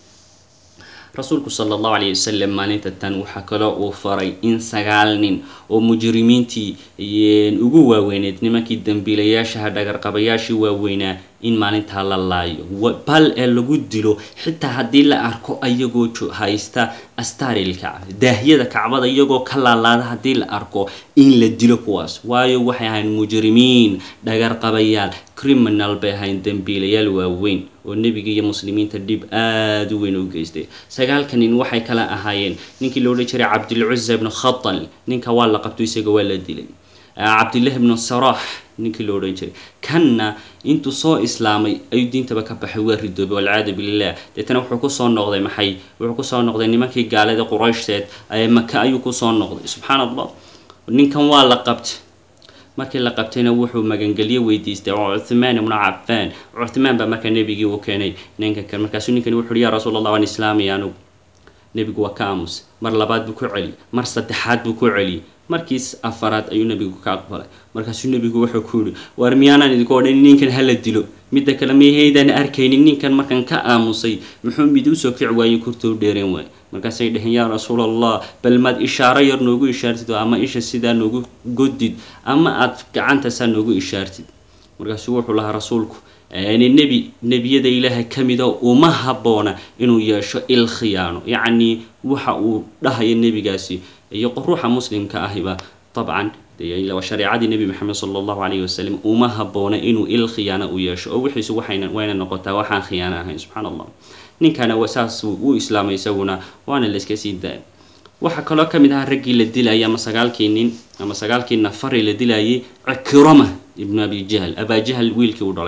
rasuulku sala allahu calayhi wasalam maalinta tan waxaa kaloo uu faray in sagaal nin oo mujrimiintii ugu waaweyneed nimankii dambiilayaashaha dhagarqabayaashii waaweynaa in maalintaa la laayo bal ee lagu dilo xitaa haddii la arko ayagoo haysta astaaril kacba daahyada kacbada iyagoo ka laalaada haddii la arko in la dilo kuwaas waayo waxay ahayn mujrimiin dhagarqabayaal criminal bay ahayn dambiilayaal waaweyn oo nebiga iyo muslimiinta dhib aada u weyn u geystay sagaalka nin waxay kala ahaayeen ninkii la odhan jiray cabdilcuza ibnu khatal ninka waa la qabto isaga waa la dilay cabdillahi ibnu sarax ninkii la odhan jiray kanna intuu soo islaamay ayuu diintaba ka baxay waa ridoobay walciyaadu billah deetana wuxuu kusoo noqday maxay wuxuu kusoo noqday nimankii gaalada qurayshdeed maka ayuu kusoo noqday subxaan allah ninkan waa la qabtay markii la qabtayna wuxuu magangelyo weydiistay cuthmaan ibnu cafaan cuthmaan baa markaa nebigii u keenay ninkan kan markaasuu ninkani wuxu uhi yaa rasuul allah waan islaamaya anugu nebigu waa ka aamusay mar labaad buu ku celiyay mar saddexaad buu ku celiyay markiis afaraad ayuu nebigu ka aqbalay markaasuu nebigu wuxuu ku yihi war miyaanaan idinku odhan ninkan hala dilo midda kale miyahaydaan arkaynin ninkan markan ka aamusay muxuu mid usoo kici waayey kurta u dheereen waay markaasay dheheen yaa rasuul allah bal maad ishaaro yar noogu ishaartid ama isha sidaa noogu godid ama aad gacanta saa noogu ishaartid markaasuu wuxuu lahaa rasuulku nebi nebiyada ilaahay ka mida uma habboona inuu yeesho il khiyaano yacnii waxa uu dhahaya nebigaasi iyo ruuxa muslimka ahiba dabcan shareecadii nebi maxamed sala allahu calayhi wasalam uma habboona inuu il khiyaano u yeesho oo wixiisu waxayna wayna noqotaa waxaan khiyaano ahayn subxaan allah ninkana saas uu islaamay isaguna waana layska sii daaya waxaa kaloo ka mid ahaa raggii la dilayay ama sagaalkii nin ama sagaalkii nafari la dilayay cikirama ibnu abi jahl abaa jahl wiilkii u dhalay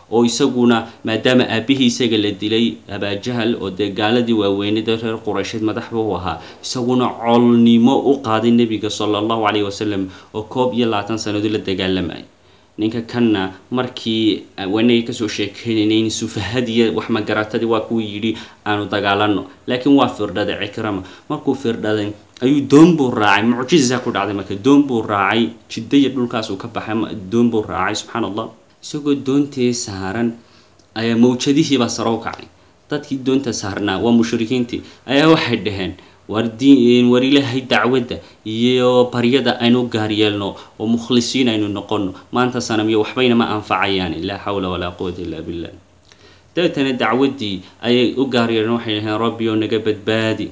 oo isaguna maadaama aabihii isaga la dilay abaajahal oo dee gaaladii waaweynada reer quraysheed madaxba u ahaa isaguna colnimo u qaaday nebiga sala allahu calayhi wasalam oo koob iyo labaatan sannadood la dagaalamayay ninka kanna markii wanagii kasoo sheekeynayn sufahadiya wax magaratadii waa kuwii yidhi aanu dagaalano laakiin waa firdhaday cikrama markuu firdhaday ayuu doon buu raacay mucjiza ku dhacday marka doon buu raacay jidaya dhulkaasuu ka baxay doon buu raacay subxaan allah isagoo doontii saaran ayaa mawjadihiibaa saro u kacay dadkii doonta saarnaa waa mushrikiintii ayaa waxay dhaheen war diin war ilaahay dacwadda iyo baryada aynu gaar yeelno oo mukhlisiin aynu noqono maanta sanamyo waxbayna ma anfacayaan laa xawla walaa quwata illa billah dabeetana dacwaddii ayay u gaar yeeleen waxay dhaheen rabbiyow naga badbaadi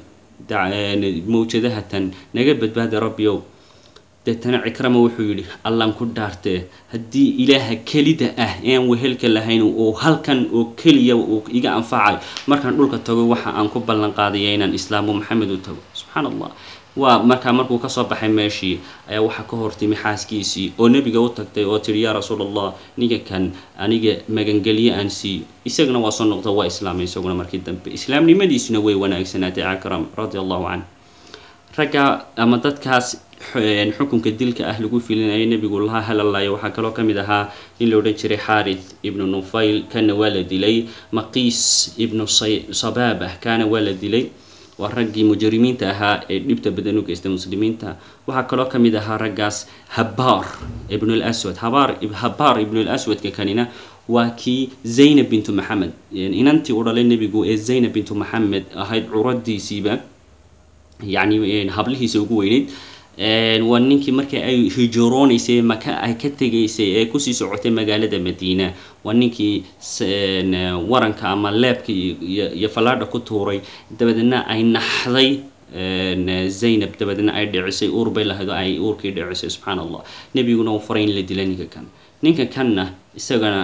mawjadahatan naga badbaadi rabbiyow deetana cikrama wuxuu yidhi allan ku dhaartee haddii ilaaha kelida ah ean wehelka lahayn uu halkan oo keliya uu iga anfacayo markaan dhulka tago waxa aan ku ballan qaadaya inaan islaamu maxamed u tago subxaan allah waa markaa markuu kasoo baxay meeshii ayaa waxaa ka hortimi xaaskiisii oo nebiga u tagtay oo tihi yaa rasuul allah ninka kan aniga magangelye aan siiyo isagana waa soo noqda waa islaamay isaguna markii dambe islaamnimadiisuna way wanaagsanaatay cakram radi allahu canh ragga ama dadkaas xukunka dilka ah lagu filinaya nebigu laha halalayo waxaa kaloo ka mid ahaa nin la odhan jiray xaarith ibnu nufayl kana waa la dilay maqiis ibnu sabaabah kana waa la dilay waa raggii mujrimiinta ahaa ee dhibta badan u geystay muslimiinta waxaa kaloo ka mid ahaa raggaas habaar ibn lswad habaar habaar ibnu lswadka kanina waa kii zaynab bintu maxamed inantii u dhalay nebigu ee zaynab bintu maxamed ahayd curadiisiiba yacni hablihiisa ugu weyneyd waa ninkii markii ay hijroonaysay maka ay ka tegaysay ee kusii socotay magaalada madiina waa ninkii waranka ama leebka iyo fallaadha ku tuuray dabadeedna ay naxday zaynab dabadeedna ay dhicisay uur bay lahayd oo ay uurkii dhicisay subxaan allah nebiguna uu faray in la dila ninka kan ninka kanna isagana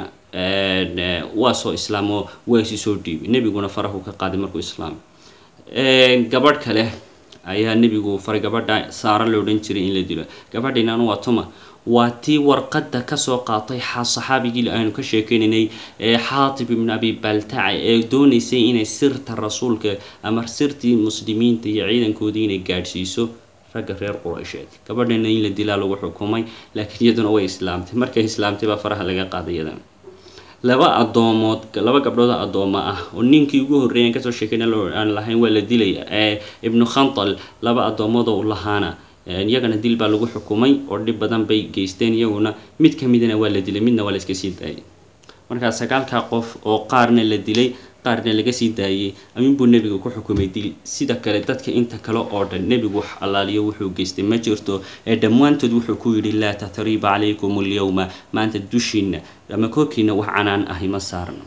waa soo islaamo waa isi soo dhiibay nebiguna farahu ka qaaday markuu islaamay gabadh kale ayaa nebigu faray gabadha saara la odhan jiray in la dilo gabadhiinanu waa tuma waa tii warqadda kasoo qaatay saxaabigii aynu ka sheekeynaynay ee xaatib ibnu abi baltaca ee doonaysay inay sirta rasuulka ama sirtii muslimiinta iyo ciidankoodii inay gaadhsiiso ragga reer quraysheed gabadhina in la dilaa lagu xukumay laakiin iyaduna way islaamtay markay islaamtay baa faraha laga qaaday iyadana laba adoomood laba gabdhood addooma ah oo ninkii ugu horreeyan kasoo sheekeyna aan lahayn waa la dilaya ee ibnu khantal laba addoomood oo lahaana iyagana dil baa lagu xukumay oo dhib badan bay geysteen iyaguna mid ka midana waa la dilay midna waa la iska sii daayay markaa sagaalkaa qof oo qaarna la dilay qaarna laga sii daayey aminbuu nebiga ku xukumay dil sida kale dadka inta kale oo dhan nebigu wax allaaliyo wuxuu geystay ma jirto ee dhammaantood wuxuu ku yidhi laa tatriiba calaykum alyowma maanta dushiina ama korkiina wax canaan ahi ma saarno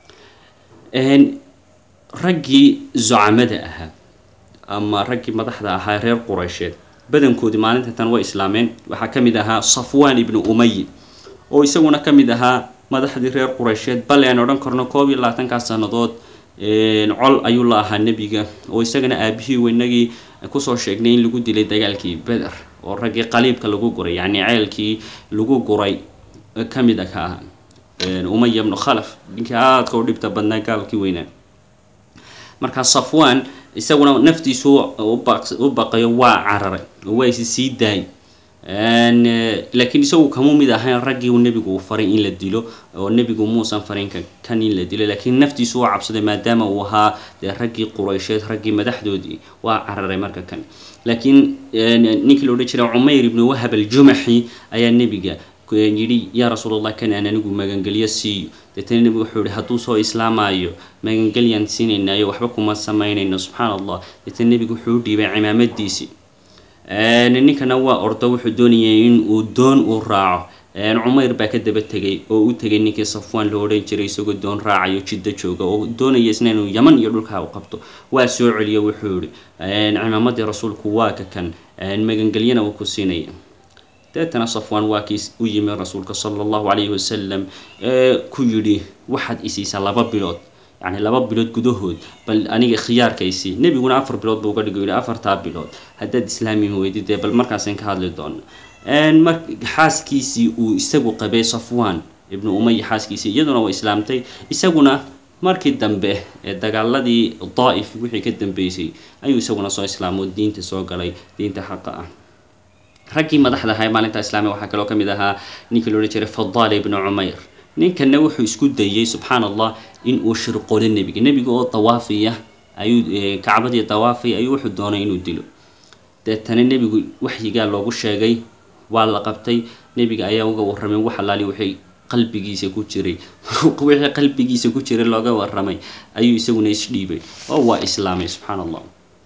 raggii zucamada ahaa ama raggii madaxda ahaa reer quraysheed badankoodii maalinta tan way islaameen waxaa ka mid ahaa safwaan ibnu umay oo isaguna ka mid ahaa madaxdii reer quraysheed bale aan odhan karno koob iyo labaatankaa sannadood col ayuu la ahaa nebiga oo isagana aabihii weynagii kusoo sheegnay in lagu dilay dagaalkii beder oo raggii qaliibka lagu guray yacni ceelkii lagu guray ka mid a ka ah umaya bnu khalaf ninkii aadka u dhibta badnaa gaalkii weynaa markaa safwaan isaguna naftiisu u baqayo waa cararay oo waa isi sii daay laakiin isagu kamu mid ahayn raggii nebigu uu faray in la dilo oo nebigu muusan farin kan in la dilo laakiin naftiisu waa cabsaday maadaama uu ahaa dee raggii quraysheed raggii madaxdoodii waa cararay marka kan laakiin ninkii la odhan jiray cumayr ibnu wahab aljumaxi ayaa nebiga yidhi yaa rasuulallah kan aan anigu magangelyo siiyo deetana nebigu wuxuu yihi hadduu soo islaamayo magangelyaan siinaynaayo waxba kuma samaynayno subxaan allah deetana nebigu wuxuu u dhiibay cimaamadiisii ninkana waa ordo wuxuu doonayay in uu doon uu raaco cumayr baa ka daba tegay oo u tegay ninkii safwaan loo odhan jiray isagoo doon raacayo jiddo jooga oo doonaya isna inuu yaman iyo dhulkaa u qabto waa soo celiyo wuxuu yihi cimaamadii rasuulku waa ka kan magangelyana uu ku siinaya deetana safwaan waa kii u yimi rasuulka sala allahu calayhi wasalam ee ku yidhi waxaad isiisaa laba bilood yacni laba bilood gudahood bal aniga khiyaarkaysii nebiguna afar bilood buu uga dhigo yidhi afartaa bilood haddaad islaami weydid dee bal markaasaan ka hadli doono mar xaaskiisii uu isagu qabay safwaan ibnu umaya xaaskiisii iyaduna way islaamtay isaguna markii dambe ee dagaaladii daa'if wixii ka dambeysay ayuu isaguna soo islaamo diinta soo galay diinta xaqa ah raggii madaxda ahaa ee maalinta islaamiga waxaa kaloo ka mid ahaa ninkii loodhan jiray fadaal ibnu cumayr ninkanna wuxuu isku dayey subxaan allah in uu shirqolo nebiga nebiga oo dawaafiya ayuu kacbadii dawaafay ayuu wuxuu doonay inuu dilo deetana nebigu waxyigaa loogu sheegay waa la qabtay nebiga ayaa uga warramay wax allaali wixii qalbigiisa ku jiray wixii qalbigiisa ku jiray looga warramay ayuu isaguna isdhiibay oo waa islaamay subxaan allah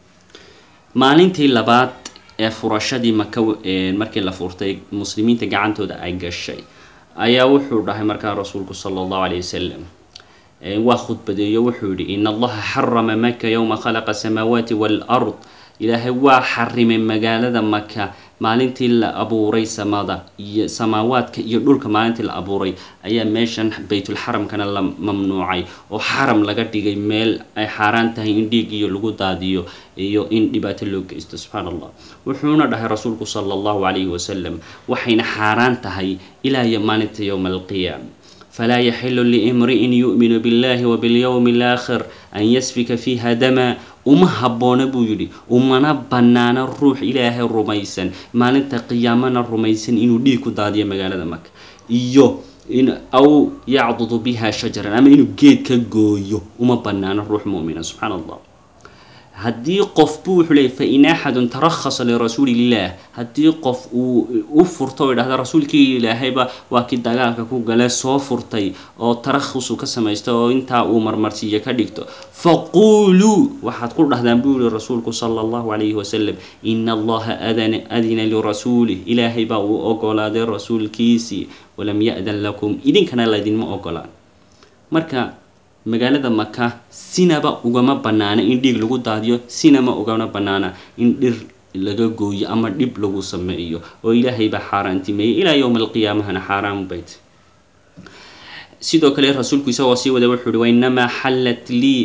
maalintii labaad ee furashadii maka markii la furtay muslimiinta gacantooda ay gashay ayaa wuxuu dhahay markaa rasuulku sala allahu caleyh wasalam waa khudbadeeyo wuxuu yidhi in allaha xarama maka yowma khalaqa asamaawaati waalard ilaahay waa xarimay magaalada maka maalintii la abuuray samada iyo samaawaadka iyo dhulka maalintii la abuuray ayaa meeshan baytulxaramkana la mamnuucay oo xaram laga dhigay meel ay xaaraan tahay in dhiigiyo lagu daadiyo iyo in dhibaato loo geysto subxaan allah wuxuuna dhahay rasuulku sala allahu calayhi wasalam waxayna xaaraan tahay ilaa iyo maalinta yowma alqiyaama falaa yaxilu liimri'in yu'minu billahi wa bilyowmi alaakhir an yasfika fiiha dama uma habboona buu yidhi umana bannaana ruux ilaahay rumaysan maalinta qiyaamana rumaysan inuu dhiig ku daadiyo magaalada maka iyo in aw yacdudu biha shajaran ama inuu geed ka gooyo uma bannaano ruux mu'mina subxaana allah haddii qof buu wuxuu leeyay fain axadun tarakhasa lirasuuliillah haddii qof uu u furto oo idhahda rasuulkii ilaahayba waa kii dagaalka ku gale soo furtay oo tarakhusu ka samaysta oo intaa uu marmarsiiyo ka dhigto faquuluu waxaad ku dhahdaan buu yihi rasuulku sala allahu calayhi wasalam ina allaha adana adina lirasuulih ilaahay baa uu ogolaaday rasuulkiisii walam ya-dan lakum idinkana laydinma ogolaan marka magaalada maka sinaba ugama bannaana in dhiig lagu daadiyo sinama ugama bannaana in dhir laga gooyo ama dhib lagu sameeyo oo ilaahay baa xaaraantimeeyey ilaa yowma alqiyaamahana xaaraan bayt sidoo kale rasuulku isagoo sii wada wuxuu uhi wainamaa xallat lii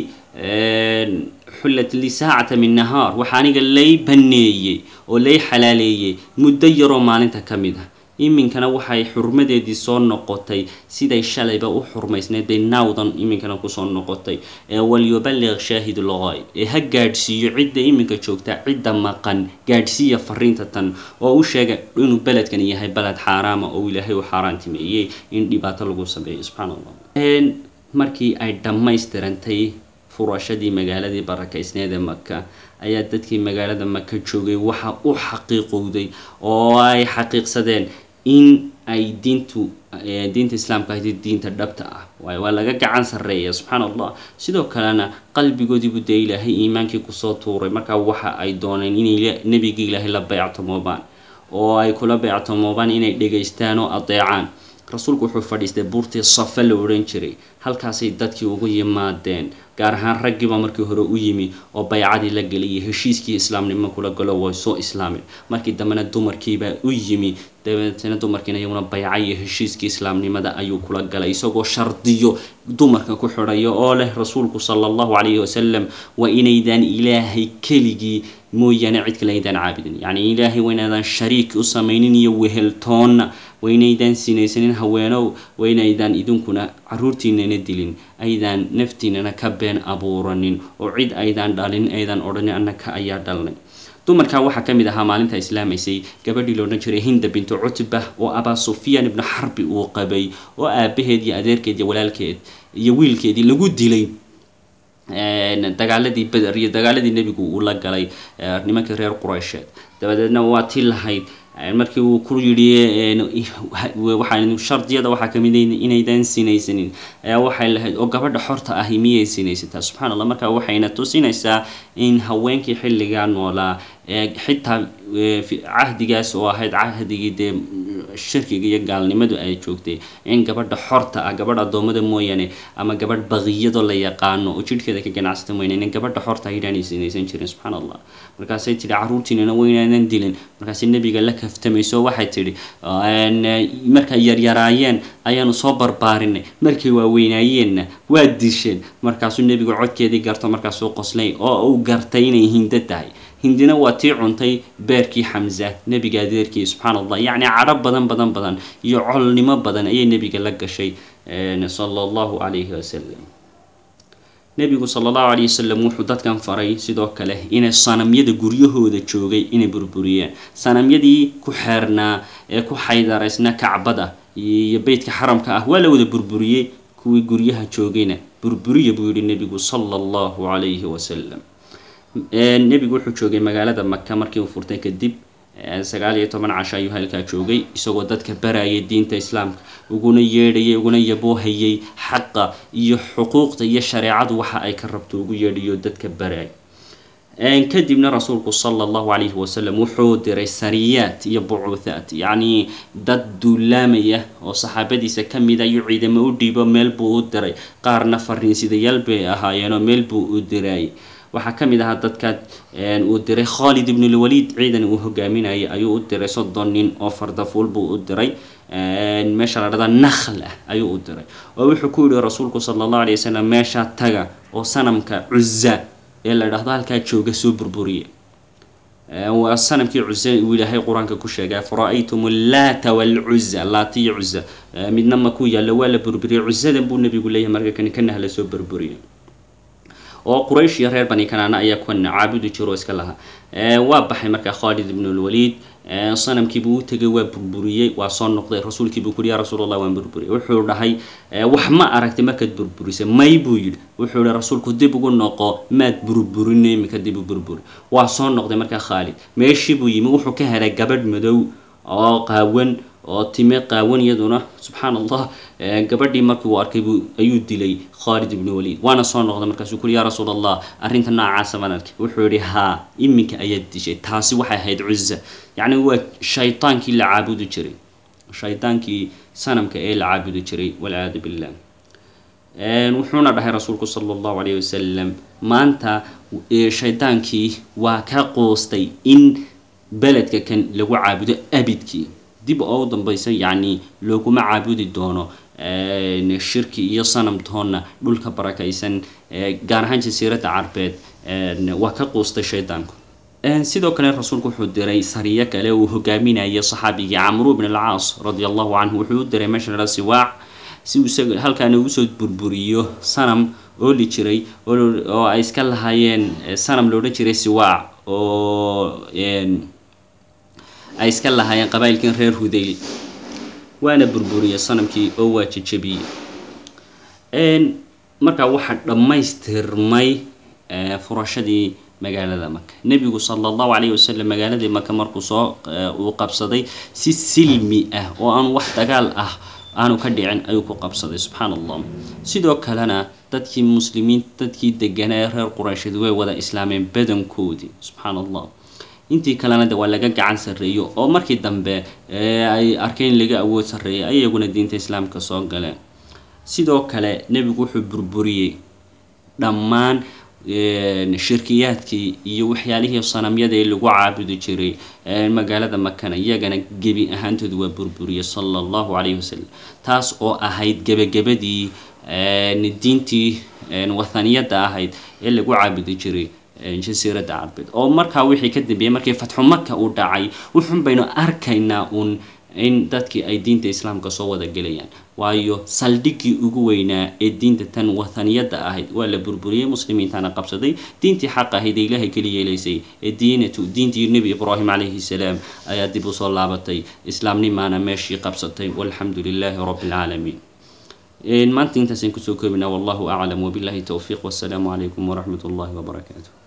xullat lii saacata min nahaar waxaa aniga lay baneeyey oo lay xalaaleeyey muddo yaroo maalinta ka mid ah iminkana waxay xurmadeedii soo noqotay siday shalayba u xurmaysneed bay naawdan iminkana kusoo noqotay ee walyuballiq shaahidu lgayb ee ha gaadhsiiyo cidda iminka joogta cidda maqan gaadhsiiya fariinta tan oo u sheega inuu beledkan yahay beled xaaraama oo ilaahay u xaaraantimeeyey in dhibaato lagu sameeyo subxaana allah markii ay dhammaystirantay furashadii magaaladii barakaysneed ee maka ayaa dadkii magaalada maka joogay waxa u xaqiiqowday oo ay xaqiiqsadeen in ay diintu diinta islaamka ahayd diinta dhabta ah waayo waa laga gacan sarreeya subxaana allah sidoo kalena qalbigoodiibu dee ilaahay iimaankii kusoo tuuray markaa waxa ay dooneen inay nebigii ilaahay la beectomoobaan oo ay kula beectomoobaan inay dhegaystaan oo adeecaan rasuulku wuxuu fadhiistay buurtii safa la odhan jiray halkaasay dadkii ugu yimaadeen gaar ahaan raggiiba markii hore u yimi oo baycadii la geliyay heshiiskii islaamnimo kula galo way soo islaameen markii dambena dumarkiibaa u yimi dabeetana dumarkiina iyaguna bayca iyo heshiiskii islaamnimada ayuu kula galay isagoo shardiyo dumarka ku xidhayo oo leh rasuulku sala allahu calayhi wasalam waa inaydaan ilaahay keligii mooyaane cid kale aydaan caabudin yacni ilaahay waa inaydaan shariik u samaynin iyo weheltoonna waa inaydaan sinaysanin haweenow waa inaydaan idinkuna caruurtiinana dilin aydaan naftiinana ka been abuuranin oo cid aydaan dhalin aydaan odhanin annaka ayaa dhalnay dumarkaa waxaa ka mid ahaa maalinta islaamaysay gabadhii loodhan jiray hinda bintu cutba oo abaa sufyaan ibnu xarbi uu qabay oo aabaheed iyo adeerkeed iyo walaalkeed iyo wiilkeedii lagu dilay dagaaladii beder iyo dagaaladii nebigu uu la galay nimankii reer quraysheed dabadeedna waa tii lahayd markii uu ku yidhi waxaa shardiyada waxaa kamid inaydaan sinaysanin ayaa waxay lahayd oo gabadha xorta ahi miyay sinaysataa subxana allah marka waxayna tusinaysaa in haweenkii xilligaa noolaa xitaa cahdigaas oo ahayd cahdigii dee shirkiga iyo gaalnimadu ay joogtay in gabadha xorta ah gabadh addoommada mooyaane ama gabadh baqiyadoo la yaqaano oo jidhkeeda ka ganacsata mooyaane in gabadha xorta inaanay sinaysan jirin subxaana allah markaasay tidhi caruurtiinana waynaadan dilin markaasay nebiga la kaftamayso waxay tidhi markay yaryaraayeen ayaanu soo barbaarinay markay waaweynaayeenna waa disheen markaasuu nebigu codkeedii garto markaasuu qoslay oo uu gartay inay hindo tahay hindina waa tii cuntay beerkii xamza nebiga adeerkii subxaan allah yacni cadho badan badan badan iyo colnimo badan ayay nebiga la gashay sala allahu calayhi wasalam nebigu sala allahu calayhi wasalam wuxuu dadkan faray sidoo kale inay sanamyada guryahooda joogay inay burburiyeen sanamyadii ku xeernaa ee ku xaydaraysna kacbada iyo beytka xaramka ah waa la wada burburiyey kuwii guryaha joogayna burburiya buu yihi nebigu sala allahu calayhi wasalam nebigu wuxuu joogay magaalada maka markii uu furtay kadib sagaal iyo toban casho ayuu halkaa joogay isagoo dadka barayay diinta islaamka uguna yeedhayay uguna yaboohayay xaqa iyo xuquuqda iyo shareecadu waxa ay ka rabto ugu yeedhayo dadka barayay kadibna rasuulku sala allahu calayhi wasalam wuxuu diray sariyaat iyo bucuuthaat yacnii dad duulaamaya oo saxaabadiisa ka mid ayuu ciidamo u dhiibo meel buu u diray qaarna fariinsidayaal bay ahaayeenoo meel buu u dirayay waxaa ka mid ahaa dadka uu diray khalid ibnulwaliid ciidan uu hogaaminayay ayuu u diray soddon nin oo fardafuul buu u diray meesha la dhada nakhl ah ayuu u diray oo wuxuu ku yihi rasuulku sala allahu alay wasalam meeshaa taga oo sanamka cuza ee la dhahdo halkaa jooga soo burburiya waa sanamkii cuza uu ilaahay qur-aanka ku sheegay fara-aytum allaata walcuza laata iyo cuza midna ma ku yaalla waa la burburiyay cuzadan buu nabigu leeyahay marka kani kana hala soo burburiya oo quraysh iyo reer bani kanaana ayaa kuwan caabudi jiro oo iska lahaa waa baxay markaa khalid ibnulwaliid sanamkiibuu u tegay waa burburiyey waa soo noqday rasuulkiibuu kuhi ya rasuul allah waan burburiyay wuxuu dhahay wax ma aragtay markaad burburisay may buu yidhi wuxuu ihi rasuulku dib ugu noqo maad burburinay iminka dib u burburi waa soo noqday markaa khaalid meeshii buu yimi wuxuu ka helay gabadh madow oo qaawan oo time qaawan iyaduna subxaan allah gabadhii markii uu arkay ayuu dilay khalid ibnu waliid waana soo noqday markaasuu kuli ya rasuul allah arrinta noocaasa baan arkay wuxuu yihi haa iminka ayaad dishay taasi waxay ahayd cuza yacni waa shaytaankii la caabudi jiray shaytaankii sanamka ee la caabudi jiray walciyaadu billah wuxuuna dhahay rasuulku sala allahu calayh wasalam maanta shaytaankii waa ka qoostay in beledka kan lagu caabudo abidkii dib oo u dambaysa yacni looguma caabudi doono shirki iyo sanamtoonna dhulka barakaysan gaar ahaan jasiiradda carbeed waa ka quustay shaydaanku sidoo kale rasuulku wuxuu diray sariyo kale uu hogaaminayay saxaabigii camru bn alcaas radi allahu canhu wuxuu u diray meesha la siwaac si uu isaga halkaana usoo burburiyo sanam ooli jiray oo ay iska lahaayeen sanam loodhan jiray siwaac oo ay iska lahaayeen qabaa'ilkan reer hudayl waana burburiyey sanamkii oo waa jejebiyey markaa waxaa dhammaystirmay furashadii magaalada maka nebigu sala allahu calayhi wasalam magaaladii maka markuu soo uu qabsaday si silmi ah oo aan wax dagaal ah aanu ka dhicin ayuu ku qabsaday subxaan allah sidoo kalena dadkii muslimiin dadkii deganaa ee reer quraysheed way wada islaameen badankoodii subxaan allah intii kalena de waa laga gacan sarreeyo oo markii dambe ay arkeen laga awood sarreeyay ayaguna diinta islaamka soo galeen sidoo kale nebigu wuxuu burburiyey dhammaan shirkiyaadkii iyo waxyaalihii sanamyada ee lagu caabudi jiray magaalada makana iyagana gebi ahaantooda waa burburiyey sala allahu calayhi wasalam taas oo ahayd gebagabadii diintii wathaniyadda ahayd ee lagu caabudi jiray jasiiradda carbeed oo markaa wixii ka dambeeyey markii fatxu maka uu dhacay wuxun baynu arkaynaa uun in dadkii ay diinta islaamka soo wada gelayaan waayo saldhiggii ugu weynaa ee diinta tan wathaniyadda ahayd waa la burburiyey muslimiintana qabsaday diintii xaq ahayd ee ilaahay keli yeelaysay ee diinatu diintii nebi ibraahim calayhi salaam ayaa dib usoo laabatay islaamnimaana meeshii qabsatay walxamdu lilaahi rabbi alcaalamiin maanta intaasaan kusoo koobinaa wallahu aclam wabillahi towfiiq wassalaamu calaykum waraxmat ullahi wabarakaatu